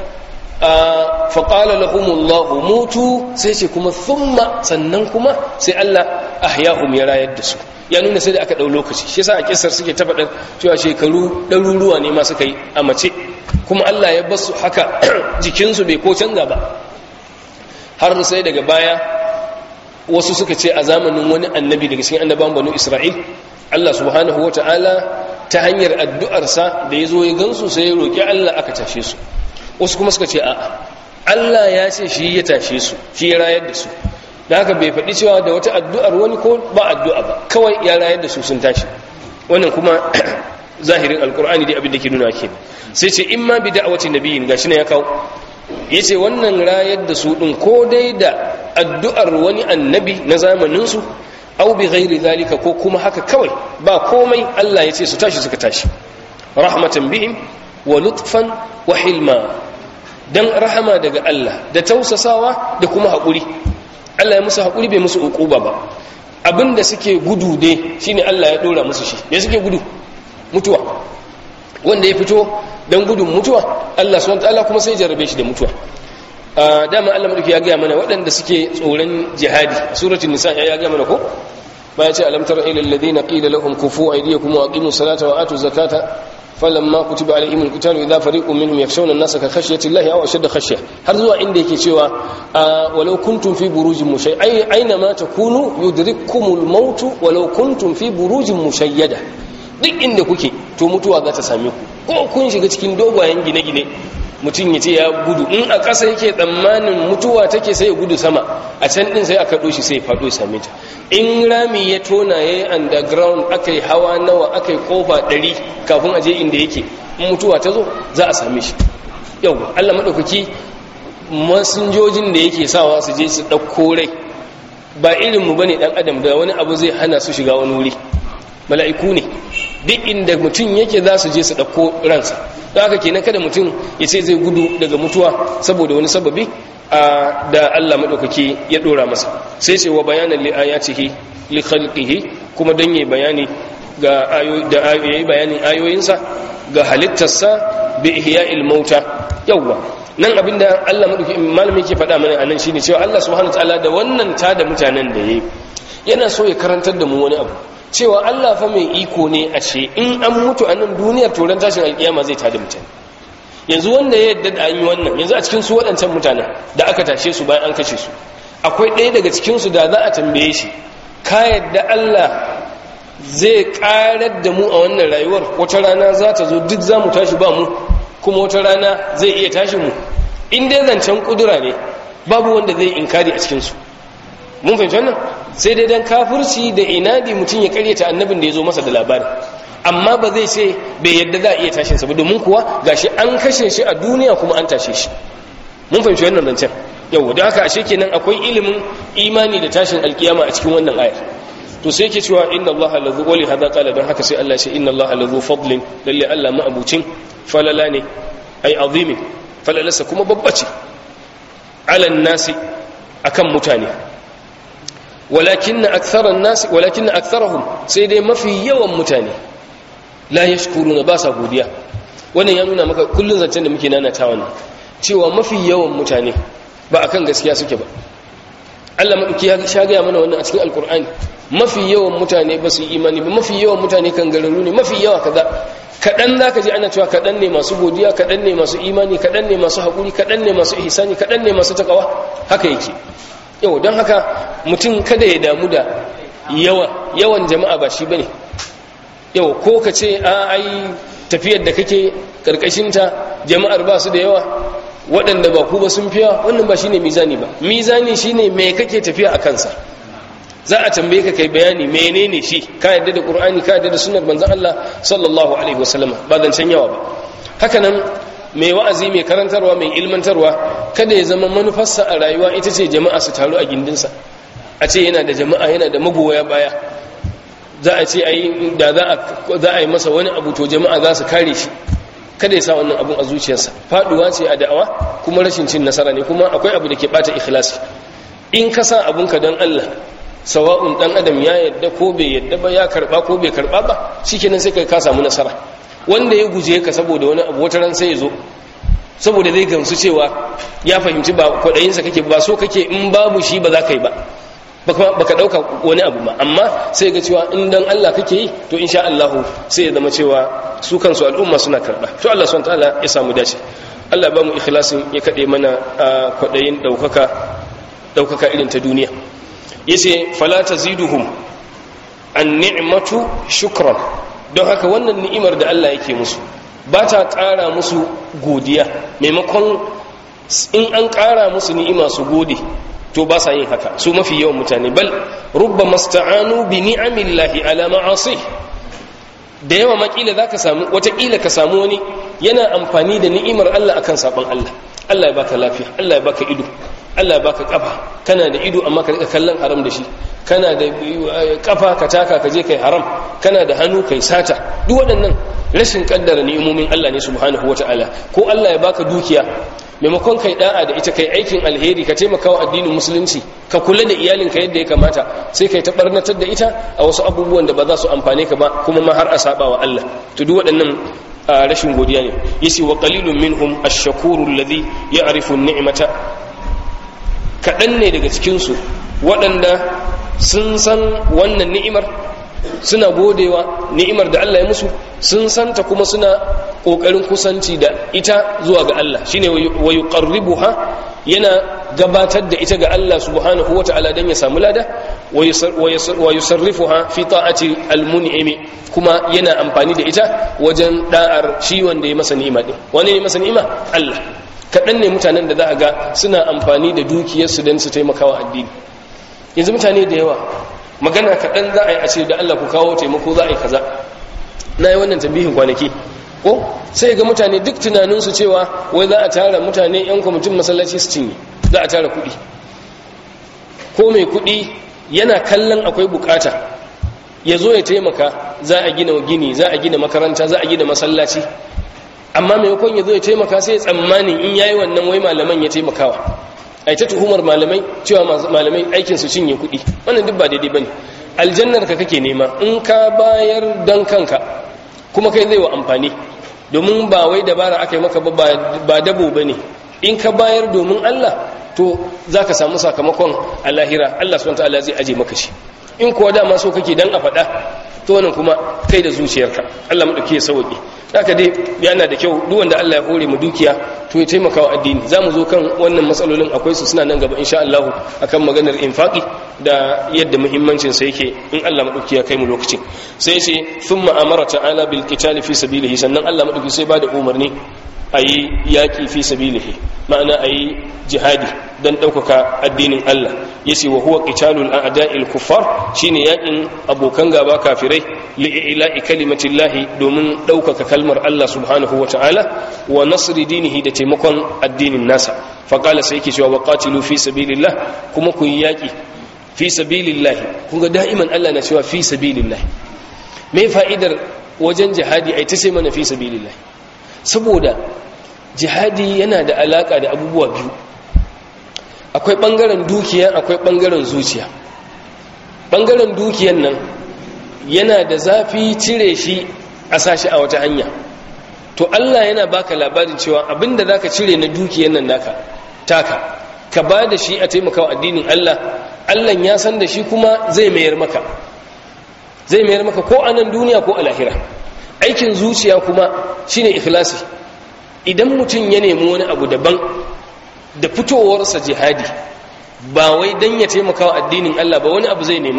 faƙala lahumullahu mutu sai ce kuma thumma sannan kuma sai Allah ahyahum ya rayar da su ya nuna sai da aka ɗau lokaci shi yasa a kisar suke ta faɗar cewa shekaru ɗaruruwa ne ma suka yi a mace kuma Allah ya basu haka jikinsu bai ko canza ba har sai daga baya wasu suka ce a zamanin wani annabi daga cikin annabawan banu Isra'il Allah subhanahu wa ta'ala ta hanyar addu'arsa da ya zo ya gansu sai ya roƙi Allah aka tashe su wasu kuma suka ce a'a Allah ya ce shi ya tashe su shi ya rayar da su da haka bai faɗi cewa da wata addu'ar wani ko ba addu'a ba kawai ya rayar da su sun tashi wannan kuma zahirin alkur'ani dai abin da ke nuna ke sai ce in ma bi da'awati nabiyin gashi ne ya kawo yace wannan rayar da su din ko dai da addu'ar wani annabi na zamanin su aw bi ghairi zalika ko kuma haka kawai ba komai Allah ya ce su tashi suka tashi rahmatan bihim wa lutfan wa hilma dan rahama daga Allah da tausasawa da kuma haƙuri Allah ya musu haƙuri bai musu uquba ba abinda suke gudu dai shine Allah ya dora musu shi me suke gudu mutuwa wanda ya fito dan gudun mutuwa Allah subhanahu wataala kuma sai jarrabe shi da mutuwa dama Allah madauki ya ga mana waɗanda suke tsoron jihadi suratul nisa ya ga mana ko baya ce alam tara ila alladhina qila lahum kufu aydiyakum wa aqimus salata wa atuz zakata falamma kutiba alaihim alqitalu idha fariqun minhum yakhshawna an-nasa ka khashyati llahi aw ashadda khashya har zuwa inda yake cewa walau kuntum fi burujin mushay ay aina ma takunu yudrikkumul maut walau kuntum fi burujin mushayyada duk inda kuke to mutuwa za ta same ku ko kun shiga cikin dogayen gine-gine mutum ya ce ya gudu in a ƙasa yake tsammanin mutuwa take sai ya gudu sama a can ɗin sai aka ɗoshi sai ya faɗo ya same ta in rami ya tona ya yi underground aka yi hawa nawa aka yi ƙofa ɗari kafin a je inda yake in mutuwa ta zo za a same shi yau allah maɗaukaki masinjojin da yake sawa su je su ɗauko rai ba irinmu ba ne ɗan adam da wani abu zai hana su shiga wani wuri mala'iku ne duk inda mutum yake za su je su ɗauko ransa don haka kenan kada mutum ya ce zai gudu daga mutuwa saboda wani sababi a da Allah maɗaukaki ya ɗora masa sai ce wa bayanan li ayatihi li khalqihi kuma don yi bayani ga da yayi bayanin ayoyinsa ga halittarsa bi ihya'il mauta yawwa nan abinda Allah maɗauki malami yake faɗa mana anan shine cewa Allah subhanahu wataala da wannan ta da mutanen da yayi yana so ya karantar da mu wani abu cewa Allah fa mai iko ne a ce in an mutu a nan duniyar turan tashin alkiyama zai tada mutane yanzu wanda ya yadda da an yi wannan yanzu a cikin su waɗancan mutanen da aka tashe su bayan an kashe su akwai ɗaya daga cikin su da za a tambaye shi ka yadda Allah zai ƙarar da mu a wannan rayuwar wata rana za ta zo duk za mu tashi ba mu kuma wata rana zai iya tashi mu in dai zancen kudura ne babu wanda zai inkari a cikin su mun fahimci wannan sai dai dan kafirci da inadi mutum ya karyata annabin da ya zo masa da labari amma ba zai ce bai yadda za a iya tashin sa ba domin kuwa gashi an kashe shi a duniya kuma an tashe shi mun fahimci wannan zancen yau da haka ashe kenan akwai ilimin imani da tashin alkiyama a cikin wannan ayar to sai yake cewa inna Allah lazu wali hada qala dan haka sai Allah ya ce inna Allah lazu fadlin lalle Allah ma'abucin falala ne ai azimi falalarsa kuma babba ce ala nasi akan mutane walakin aktharan nasi walakin aktharahum sai dai mafi yawan mutane la yashkuruna ba sa godiya wannan ya nuna maka kullun zancen da muke nanata wannan cewa mafi yawan mutane ba akan gaskiya suke ba Allah madauki ya sha gaya mana wannan a cikin alkur'ani mafi yawan mutane ba su yi imani ba mafi yawan mutane kan gararu ne mafi yawa kaza kaɗan za ka ji ana cewa kaɗan ne masu godiya kaɗan ne masu imani kaɗan ne masu haƙuri kaɗan ne masu ihsani kaɗan ne masu takawa haka yake yau don haka mutum kada ya damu da yawa yawan jama'a ba shi ba ne yau ko ka ce a ai tafiyar da kake ƙarƙashinta jama'ar ba su da yawa waɗanda ba ku ba sun fiya wannan ba shi ne mizani ba mizani shi ne mai kake tafiya a kansa za a tambaye ka kai bayani menene shi ka yadda da ƙur'ani ka yadda da sunar manzan Allah sallallahu alaihi wasallam ba zancen yawa ba haka nan mai wa'azi mai karantarwa mai ilmantarwa kada ya zama manufarsa a rayuwa ita ce jama'a su taru a gindinsa a ce yana da jama'a yana da magoya baya za a ce da za a yi masa wani abu to jama'a za su kare shi kada ya sa wannan abun a zuciyarsa faduwa ce a da'awa kuma rashin cin nasara ne kuma akwai abu da ke bata ikhlasi in ka sa abunka don Allah sawa'un dan adam ya yadda ko bai yadda ba ya karba ko bai karba ba shikenan sai kai ka samu nasara wanda ya guje ka saboda wani abu wata ran sai ya zo saboda zai gamsu cewa ya fahimci ba kwaɗayinsa kake ba so kake in babu shi ba za ka yi ba baka ɗauka wani abu ba amma sai ga cewa in dan Allah kake yi to insha Allah sai ya zama cewa su kansu al'umma suna karɓa to Allah subhanahu ta'ala ya samu dace Allah ba mu ikhlasin ya kaɗe mana kwaɗayin ɗaukaka ɗaukaka irin ta duniya yace fala taziduhum an ni'matu shukran don haka wannan ni'imar da Allah yake musu ba ta ƙara musu godiya maimakon in an ƙara musu ni'ima su gode to ba sa yin haka su mafi yawan mutane bal rubba masta'anu bi ni'amillahi ala ma'asi da yawa makila zaka samu watakila ka samu wani yana amfani da ni'imar Allah akan sabon Allah Allah ya baka lafiya Allah ya baka ido Allah ya baka kafa kana da ido amma ka rika kallon haram da shi kana da kafa ka taka ka je kai haram kana da hannu kai sata duk waɗannan rashin kaddara ni'imomin Allah ne subhanahu wataala ko Allah ya baka dukiya maimakon kai da'a da ita kai aikin alheri ka taimaka wa addinin musulunci ka kula da iyalinka yadda ya kamata sai kai ta barnatar da ita a wasu abubuwan da ba za su amfane ka ba kuma ma har a saba wa Allah to duk waɗannan rashin godiya ne yace wa qalilun minhum ash-shakuru alladhi ya'rifu an-ni'mata kaɗan ne daga cikin su waɗanda sun san wannan ni'imar suna godewa ni'imar da Allah ya musu sun santa kuma suna kokarin kusanci da ita zuwa ga Allah shine wa yuqarribuha yana gabatar da ita ga Allah subhanahu wata'ala dan ya samu lada wa yusarrifuha fi ta'ati almun'imi kuma yana amfani da ita wajen da'ar shi wanda ya masa ni'ima din wani ne masa ni'ima Allah kaɗan ne mutanen da za a ga suna amfani da dukiyarsu don su taimakawa addini yanzu mutane da yawa magana kaɗan za a yi a ce da Allah ku kawo taimako za a yi kaza na yi wannan tambihin kwanaki ko sai ga mutane duk tunaninsu cewa wai za a tara mutane 'yan kwamitin masallaci su cinye za a tara kuɗi ko mai kuɗi yana kallon akwai bukata ya zo ya taimaka za a gina gini za a gina makaranta za a gina masallaci amma maimakon ya zo ya taimaka sai ya tsammanin in yayi wannan wai malaman ya taimakawa a ta tuhumar malamai cewa malamai aikin su cinye kuɗi wannan duk ba daidai bane aljannar ka kake nema in ka bayar dan kanka kuma kai zai wa amfani domin ba wai dabara aka yi maka ba dabo bane in ka bayar domin Allah to zaka samu sakamakon a lahira Allah subhanahu wataala zai aje maka shi in kuwa dama so kake dan a faɗa to wannan kuma kai da zuciyarka Allah madauki ya sauki haka dai yana da kyau duk wanda Allah ya hore mu dukiya to ya taimaka wa addini zamu zo kan wannan matsalolin akwai su suna nan gaba insha Allah akan maganar infaqi da yadda muhimmancin sa yake in Allah madauki ya kai mu lokacin sai ce thumma amara ta'ala bil qitali fi sabilihi sannan Allah madauki sai ba da umarni ayi yaki fi sabilihi ma'ana ayi jihadi dan ɗaukaka addinin Allah yace wa huwa qitalul a'da'il kuffar shine yakin abokan gaba kafirai li'ila'i kalimatillahi domin ɗaukaka kalmar Allah subhanahu wata'ala wa nasri dinihi da taimakon addinin nasa faqala sai yake cewa waqatilu fi sabilillah kuma ku yaki fi sabilillah kun ga da'iman Allah na cewa fi sabilillah me fa'idar wajen jihadi ai ta sai mana fi sabilillah saboda jihadi yana da alaka da abubuwa biyu akwai ɓangaren dukiya akwai ɓangaren zuciya ɓangaren dukiyan nan yana da zafi cire shi a sashi a wata hanya to Allah yana baka labarin cewa abinda zaka cire na dukiyan nan naka taka ka ba da shi a taimakawa addinin Allah Allah ya san da shi kuma zai mayar maka zai mayar maka ko a nan duniya ko a lahira aikin zuciya kuma shine ikhlasi idan mutum ya nemi wani abu daban da fitowarsa jihadi ba wai don ya taimaka wa addinin Allah ba wani abu zai nema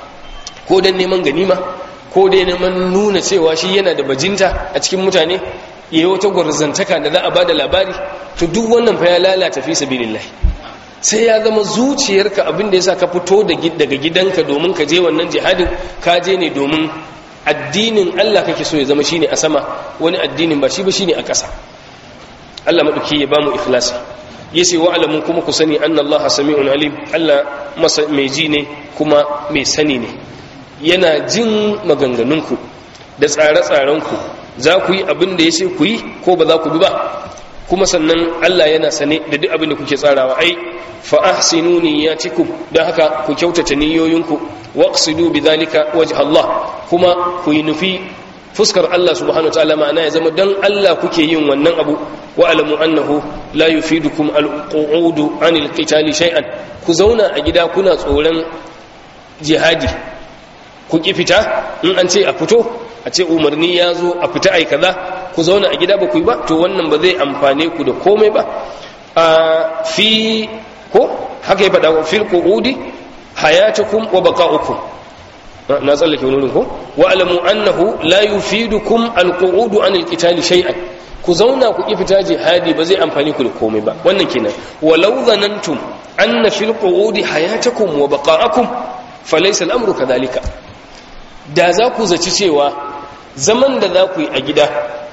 ko don neman ganima ko dai neman nuna cewa shi yana da bajinta a cikin mutane ya yi wata gwarzantaka da za a ba da labari to duk wannan fa ya lalata fi sabilillah sai ya zama zuciyarka abin da yasa ka fito daga gidanka domin ka je wannan jihadin ka je ne domin addinin Allah kake so ya zama shine a sama wani addinin ba shi ba shine a ƙasa Allah maɗauki ya bamu ikhlasi yace wa alamun kuma ku sani anna Allah sami'un alim Allah masa mai ji ne kuma mai sani ne yana jin maganganunku da tsare-tsarenku za ku yi abin da yace ku yi ko ba za ku bi ba kuma sannan Allah yana sane da duk abin da kuke tsarawa ai fa ahsinu niyyatikum dan haka ku kyautata niyoyinku waqsidu bidhalika wajh Allah kuma ku yi nufi fuskar Allah subhanahu wataala ma'ana ya zama dan Allah kuke yin wannan abu wa alamu annahu la yufidukum al-qu'udu anil qitali shay'an ku zauna a gida kuna tsoron jihadi ku ki fita in an ce a fito a ce umarni ya zo a fita ai kaza ku zauna a gida ba ku yi ba to wannan ba zai amfane ku da komai ba a fi ko haka ya faɗa fil qu'udi hayatukum wa baqa'ukum na tsallake wani ko wa alamu annahu la yufidukum alqu'udu an alqitali shay'an ku zauna ku ki fita jihadi ba zai amfani ku da komai ba wannan kenan walau zanantum anna fil qu'udi hayatakum wa baqa'akum falaysa al-amru kadhalika da za ku zaci cewa zaman da za ku yi a gida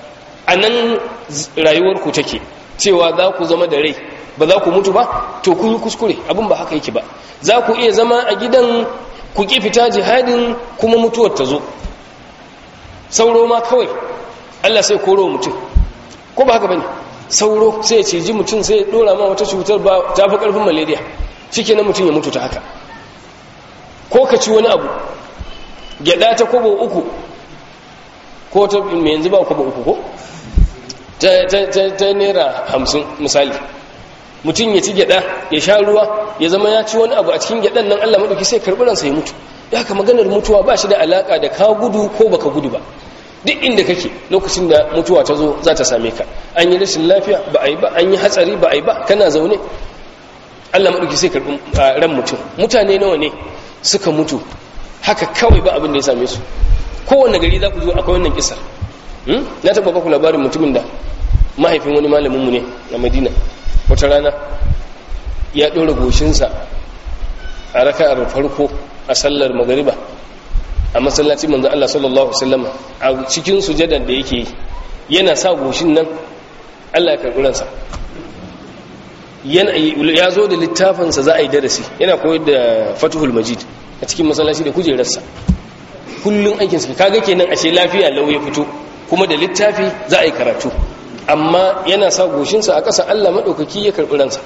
anan rayuwar ku take cewa za ku zama da rai ba za ku mutu ba to kun yi kuskure abin ba haka yake ba za ku iya zama a gidan ku ƙi fita jihadin kuma mutuwar ta zo sauro ma kawai Allah sai koro mutum ko ba haka bane sauro sai ya ciji mutum sai ya dora ma wata cutar ba ta fi ƙarfin malaria shike na mutum ya mutu ta haka ko ka ci wani abu gyada ta kobo uku ko ta mai yanzu ba kobo uku ko ta naira hamsin misali mutum ya ci gyada ya sha ruwa ya zama ya ci wani abu a cikin gyadan nan Allah madauki sai karbi ransa ya mutu ya ka maganar mutuwa ba shi da alaka da ka gudu ko baka gudu ba duk inda kake lokacin da mutuwa ta zo za ta same ka an yi rashin lafiya ba a yi ba an yi hatsari ba a yi ba kana zaune Allah maɗauki sai karɓi ran mutum mutane nawa ne suka mutu haka kawai ba abin da ya same su kowane gari za ku zo akwai wannan kisar na taɓa baku labarin mutumin da mahaifin wani malaminmu ne a madina wata rana ya ɗora goshinsa a raka'ar farko a sallar magariba a masallaci manzo Allah sallallahu alaihi wasallam a cikin sujadar da yake yi yana sa goshin nan Allah ya karɓi ransa ya zo da littafinsa za a yi darasi yana koyar da fatuhul majid a cikin masallaci da kujerarsa kullum aikinsa kaga kenan ashe lafiya lau ya fito kuma da littafi za a yi karatu amma yana sa goshinsa a ƙasa Allah maɗaukaki ya karɓi ransa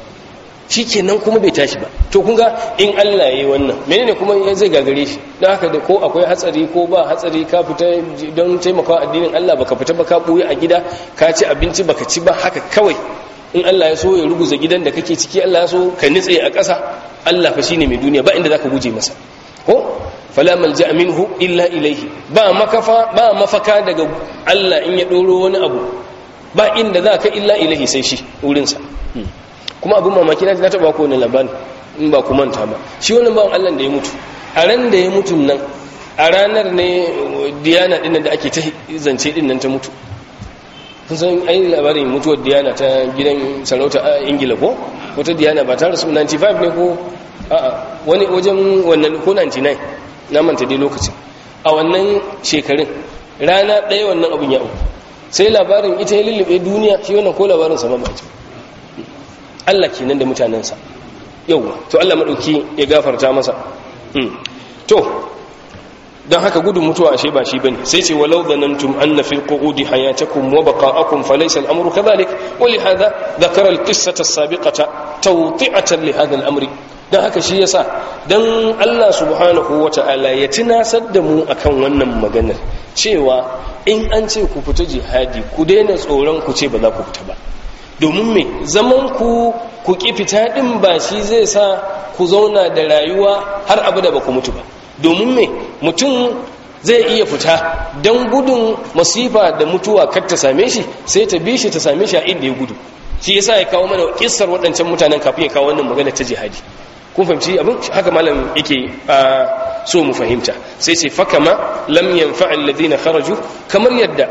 shi kenan kuma bai tashi ba to kunga in Allah ya yi wannan menene kuma zai gagare shi don haka da ko akwai hatsari ko ba hatsari ka fita don taimakawa addinin Allah baka fita ba ka ɓuya a gida ka ci abinci baka ci ba haka kawai in Allah ya so ya ruguza gidan da kake ciki Allah ya so ka nitse a ƙasa Allah fa shine mai duniya ba inda zaka guje masa ko fala malja minhu illa ilayhi ba makafa ba mafaka daga Allah in ya doro wani abu ba inda zaka illa ilahi sai shi wurin sa kuma abin mamaki na taba ko wani labari in ba ku manta ba shi wannan bawan Allah da ya mutu a ran da ya mutu nan a ranar ne diyana din da ake ta zance din nan ta mutu kun san ai labarin mutuwar diyana ta gidan sarauta a ingila ko wata diyana ba ta rasu 95 ne ko a'a wani wajen wannan ko 99 na manta dai lokacin a wannan shekarun rana ɗaya wannan abin ya auku sai labarin ita ya lullube duniya shi wannan ko labarin sama ba ce Allah kenan da mutanensa yauwa to Allah maɗauki ya gafarta masa to don haka gudun mutuwa ashe ba shi bane sai ce walau dhanantum anna fil qu'udi hayatakum wa baqa'akum falaysa al-amru kadhalik wa li hadha dhakara al-qissata as-sabiqata tawti'atan li hadha al-amri dan haka shi yasa dan Allah subhanahu wata'ala ya tunasar da mu akan wannan maganar cewa in an ce ku fita jihadi ku daina tsoron ku ce ba za ku fita ba domin me zaman ku ku ki fita din ba shi zai sa ku zauna da rayuwa har abada ba ku mutu ba domin me mutum zai iya fita don gudun masifa da mutuwa kar ta same shi sai ta bi shi ta same shi a inda ya gudu shi yasa ya kawo mana kissar waɗancan mutanen kafin ya kawo wannan magana ta jihadi kun fahimci abin haka malam yake so mu fahimta sai ce fa kama lam yanfa alladhina kharaju kamar yadda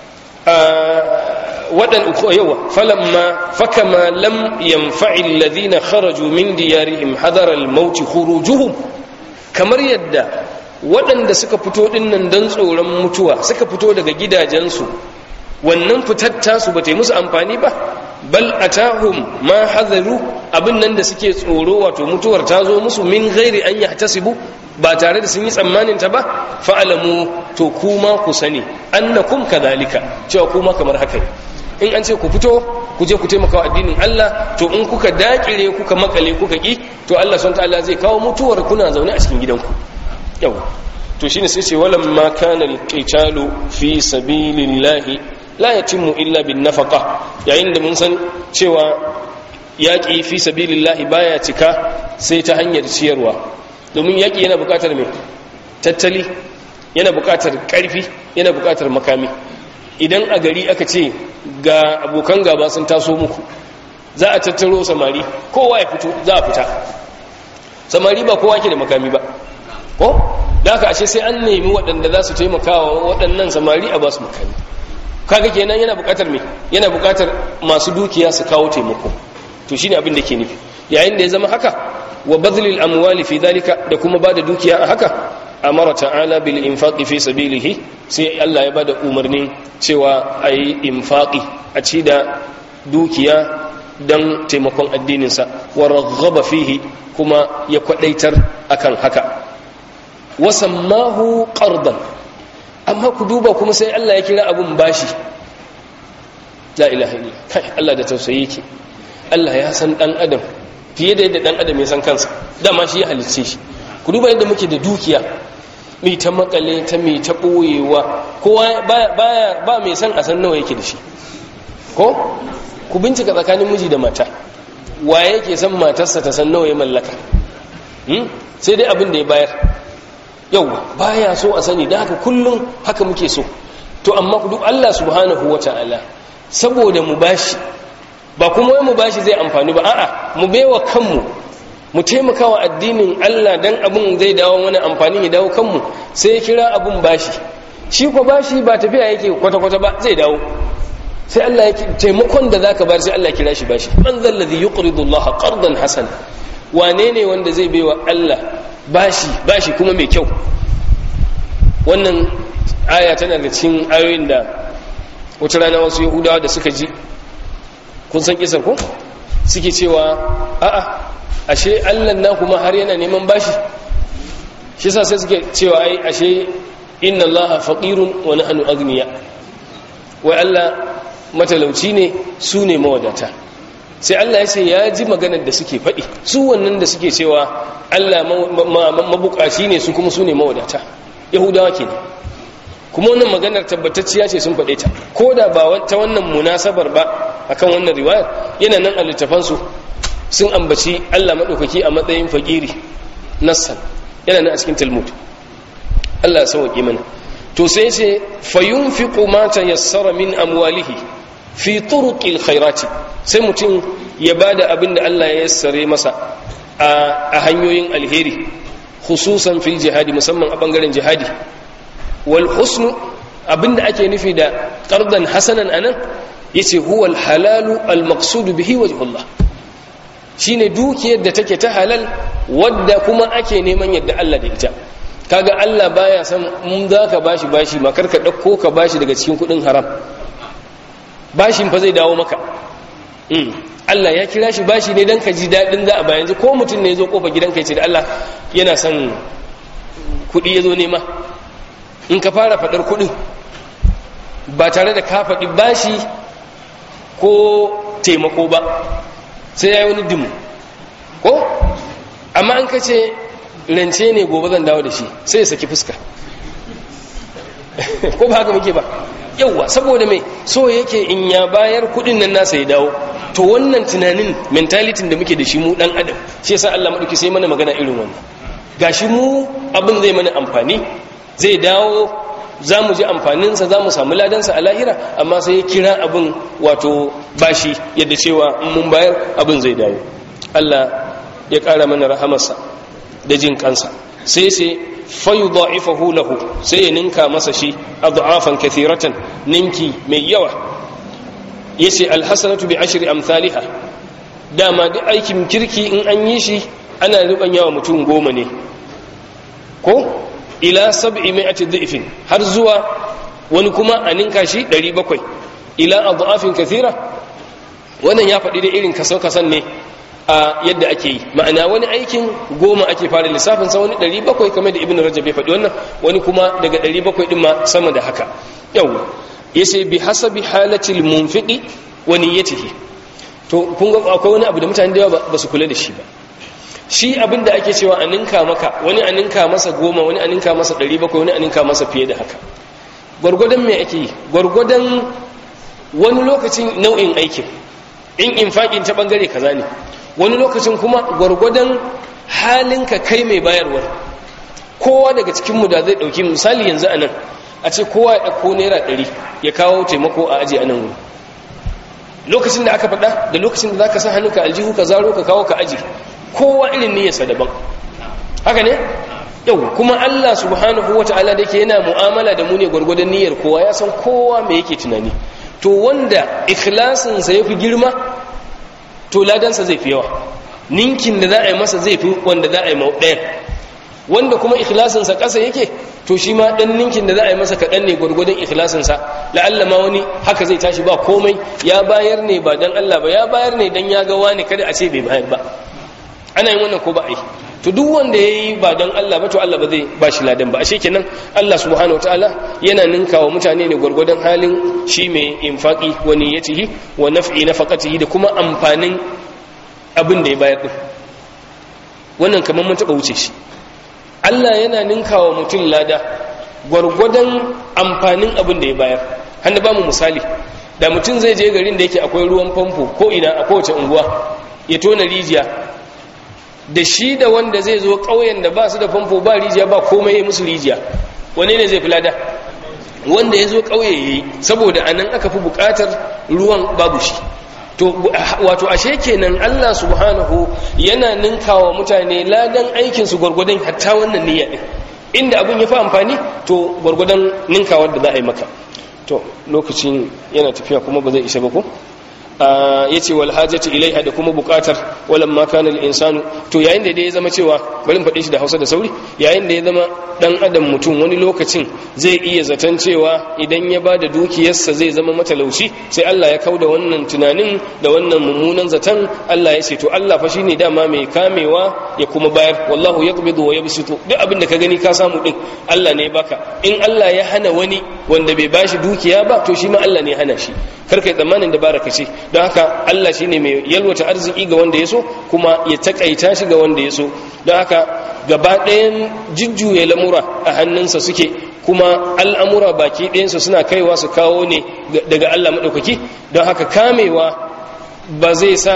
wadan yawa falamma fa kama lam yanfa alladhina kharaju min diyarihim hadara al-maut khurujuhum kamar yadda waɗanda suka fito ɗinnan don tsoron mutuwa suka fito daga gidajensu wannan fitar tasu ba ta yi musu amfani ba bal a tahun ma hazaru abin nan da suke tsoro wato mutuwar ta zo musu min gairi an yi tasibu ba tare da sun yi tsammanin ta ba fa'alamu to kuma ku sani annakum kadhalika cewa kuma kamar haka ne in an ce ku fito ku je ku taimaka wa addinin Allah to in kuka dakire kuka makale kuka ki to Allah subhanahu ta'ala zai kawo mutuwar kuna zaune a cikin gidanku yau to shine sai ce walam ma kana alqitalu fi sabilillahi la yatimmu illa bin nafaqa yayin da mun san cewa yaki fi sabilillahi baya cika sai ta hanyar ciyarwa domin yaki yana buƙatar me tattali yana buƙatar ƙarfi yana buƙatar makami idan a gari aka ce ga abokan gaba sun taso muku za a tattaro samari kowa ya fito za a fita samari ba kowa ke da makami ba ko da aka ashe sai an nemi waɗanda za su taimakawa waɗannan samari a ba su makami kaga kenan yana buƙatar me yana buƙatar masu dukiya su kawo taimako to shine abin da ke nufi yayin da ya zama haka wa badlil amwali fi dhalika da kuma bada dukiya a haka amara ta'ala bil infaqi fi sabilihi sai Allah ya bada umarnin cewa ayi infaqi a ci da dukiya dan taimakon addininsa wa raghaba fihi kuma ya kwadaitar akan haka wa sammahu qardan amma ku duba kuma sai Allah ya kira abun bashi la ilaha illa kai Allah da tausayi yake Allah ya san dan adam fiye da yadda dan adam ya san kansa dama shi ya halicce shi ku duba yadda muke da dukiya mai ta makale ta mai ta ɓoyewa kowa baya ba mai san a san nawa yake da shi ko ku bincika tsakanin miji da mata wa yake san matarsa ta san nawa ya mallaka sai dai abin da ya bayar yau baya so a sani da haka kullum haka muke so to amma ku duk Allah subhanahu wa ta'ala saboda mu bashi ba kuma wai mu bashi zai amfani ba a'a mu baiwa kanmu mu taimaka wa addinin Allah dan abin zai dawo wani amfani ya dawo kanmu sai ya kira abin bashi shi ko bashi ba tafiya yake kwata-kwata ba zai dawo sai Allah ya taimakon da zaka bar sai Allah ya kira shi bashi man zal ladhi yuqridu Allah qardan hasana wane ne wanda zai baiwa Allah bashi bashi kuma mai kyau wannan aya tana da cikin ayoyin da wata rana wasu yahudawa da suka ji kun san kisar ko suke cewa a'a ashe Allah na kuma har yana neman bashi shi yasa sai suke cewa ai ashe inna allaha faqirun wa nahnu aghniya wai Allah matalauci ne su ne mawadata sai Allah ya ce ya ji maganar da suke faɗi su wannan da suke cewa Allah mabukaci ne su kuma su ne mawadata yahudawa ke ne kuma wannan maganar tabbatacciya ce sun faɗe ta ko da ba ta wannan munasabar ba akan wannan riwayar yana nan a littafansu sun ambaci Allah maɗaukaki a matsayin fakiri nassan yana nan a cikin talmud Allah ya sauƙi mana to sai ce fayunfiqu ma tayassara min amwalihi fi turuqil khairati sai mutum ya bada abin da Allah ya yassare masa a hanyoyin alheri khususan fil jihadi musamman a bangaren jihadi wal husnu abinda ake nufi da qardan hasanan anan yace huwa al halalu al maqsud bihi wajhullah shine dukiyar da take ta halal wadda kuma ake neman yadda Allah da ita kaga Allah baya san mun zaka bashi bashi makar ka dauko ka bashi daga cikin kudin haram bashin fa zai dawo maka Allah ya kira shi bashi ne dan ka ji dadin za a bayan ko mutum ne ya zo kofa gidanka ya ce da Allah yana son kudi ya zo nema in ka fara fadar kudin ba tare da ka faɗi bashi ko taimako ba sai ya yi wani dimu ko amma an ka ce rance ne gobe zan dawo da shi sai ya saki fuska ko ba haka muke ba yauwa saboda mai so yake in ya bayar kudin nan nasa ya dawo to wannan tunanin mentalitin da muke da shi mu dan adam shi yasa Allah madauki sai mana magana irin wannan gashi mu abin zai mana amfani zai dawo za mu ji amfaninsa za mu samu ladansa a lahira amma sai ya kira abin wato bashi yadda cewa in mun bayar abin zai dawo Allah ya ƙara mana rahamarsa da jin kansa sai sai fayu da'ifahu lahu sai ya ninka masa shi adhafan kathiratan ninki mai yawa yace alhasanatu bi ashri amsalha dama duk aikin kirki in an yi shi ana ruban yawa mutum goma ne ko ila sab'i mi'ati dhifin har zuwa wani kuma a ninka shi 700 ila adhafin kathira wannan ya faɗi da irin kaso kasan ne a yadda ake yi ma'ana wani aikin goma ake fara lissafin sa wani 700 kamar da ibnu rajab ya faɗi wannan wani kuma daga 700 din ma sama da haka yau yace bi hasabi halatil munfiqi wa niyyatihi to kun ga akwai wani abu da mutane da yawa ba su kula da shi ba shi abin da ake cewa a ninka maka wani a ninka masa goma wani a ninka masa ɗari bakwai wani a ninka masa fiye da haka gwargwadon me ake yi gwargwadon wani lokacin nau'in aikin in infaƙin ta ɓangare kaza ne wani lokacin kuma gwargwadon halinka kai mai bayarwar kowa daga cikinmu da zai ɗauki misali yanzu a nan a ce kowa ya ɗauko naira ɗari ya kawo taimako a aji a nan wuri lokacin da aka faɗa da lokacin da za ka sa hannunka aljihu ka zaro ka kawo ka aji kowa irin niyyarsa daban haka ne yau kuma Allah subhanahu wata'ala da ke yana mu'amala da mu ne gwargwadon niyyar kowa ya san kowa me yake tunani to wanda ikhlasinsa ya fi girma to ladansa zai fi yawa ninkin da za a yi masa zai fi wanda za a yi ɗayan wanda kuma ikhlasinsa ƙasa yake to shi ma ɗan ninkin da za a yi masa kaɗan ne gwargwadon ikhlasinsa la'alla ma wani haka zai tashi ba komai ya bayar ne ba don Allah ba ya bayar ne don ya ga wani kada a ce bai bayar ba ana yin wannan ko ba a yi to duk wanda ya yi ba don Allah ba to Allah ba zai ba shi ladan ba ashe kenan Allah subhanahu wataala yana ninka wa mutane ne gwargwadon halin shi mai infaqi wa niyyatihi wa naf'i nafaqatihi da kuma amfanin abin da ya bayar din wannan kamar mun taba wuce shi Allah yana ninka wa mutum lada gwargwadon amfanin abin da ya bayar hannu ba mu misali da mutum zai je garin da yake akwai ruwan famfo ko ina a kowace unguwa ya tona rijiya da shi da wanda zai zo ƙauyen da ba su da famfo ba rijiya ba komai ya musu rijiya wane ne zai fi lada wanda ya zo ƙauye ya yi saboda a nan aka fi buƙatar ruwan babu shi to wato ashe kenan Allah subhanahu yana ninkawa mutane ladan aikin su gurgudan hatta wannan niyya din inda abin ya fi amfani to gurgudan ninkawar da za a yi maka to lokacin yana tafiya kuma ba zai isa ba ko ya ce wal hajjati ilaiha da kuma bukatar walan ma kana al insanu to yayin da dai ya zama cewa bari mu faɗe shi da Hausa da sauri yayin da ya zama dan adam mutum wani lokacin zai iya zaton cewa idan ya bada dukiyarsa zai zama matalauci sai Allah ya kauda wannan tunanin da wannan mummunan zaton Allah ya ce to Allah fa shine dama mai kamewa ya kuma bayar wallahu yaqbidu wa yabsutu duk abin da ka gani ka samu din Allah ne baka in Allah ya hana wani wanda bai bashi dukiya ba to shi ma Allah ne ya hana shi kar kai tsammanin da baraka ce don haka Allah shine mai yalwata arziki ga wanda ya so kuma ya takaita shi ga wanda ya so don haka gaba ɗayan jujjuya lamura a hannunsa suke kuma al'amura baki ɗayansu suna kaiwa su kawo ne daga Allah maɗaukaki don haka kamewa ba zai sa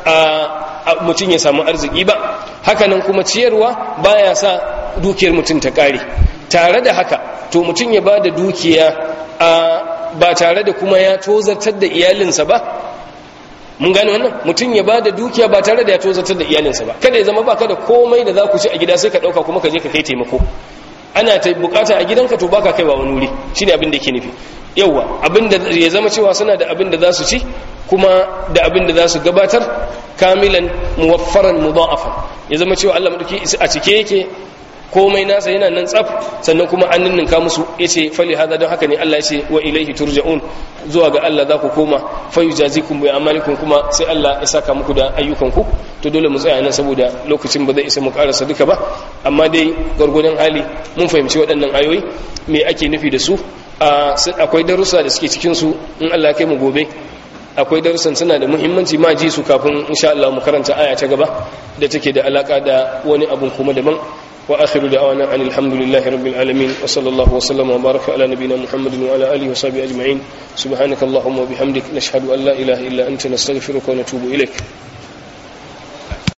a mutum ya samu arziki ba hakanan kuma ciyarwa baya sa dukiyar mutum ta ƙare tare da haka to mutum ya ba da dukiya ba tare da kuma ya tozartar da iyalinsa ba mun gane wannan mutum ya bada dukiya ba tare da ya tozartar da iyalinsa ba kada ya zama baka da komai da za ku ci a gida sai ka dauka kuma ka je ka kai taimako ana ta bukata a gidanka to baka kaiwa wani wuri shine abin da yake nufi yawa abin da ya zama cewa suna da abin da za su ci kuma da abin da za su gabatar kamilan muwaffaran mudha'afan ya zama cewa Allah madauki a cike yake komai nasa yana nan tsaf sannan kuma an ninninka musu yace fali hada don haka ne Allah yace wa ilaihi turja'un zuwa ga Allah za ku koma fa yujazikum bi amalikum kuma sai Allah ya saka muku da ayyukanku to dole mu tsaya nan saboda lokacin ba zai isa mu karasa duka ba amma dai gwargwadon hali mun fahimci waɗannan ayoyi me ake nufi da su akwai darussa da suke cikin su in Allah ya kai mu gobe akwai darussan suna da muhimmanci ma ji su kafin insha Allah mu karanta aya ta gaba da take da alaka da wani abun kuma daban وآخر دعوانا أن الحمد لله رب العالمين وصلى الله وسلم وبارك على نبينا محمد وعلى آله وصحبه أجمعين سبحانك اللهم وبحمدك نشهد أن لا إله إلا أنت نستغفرك ونتوب إليك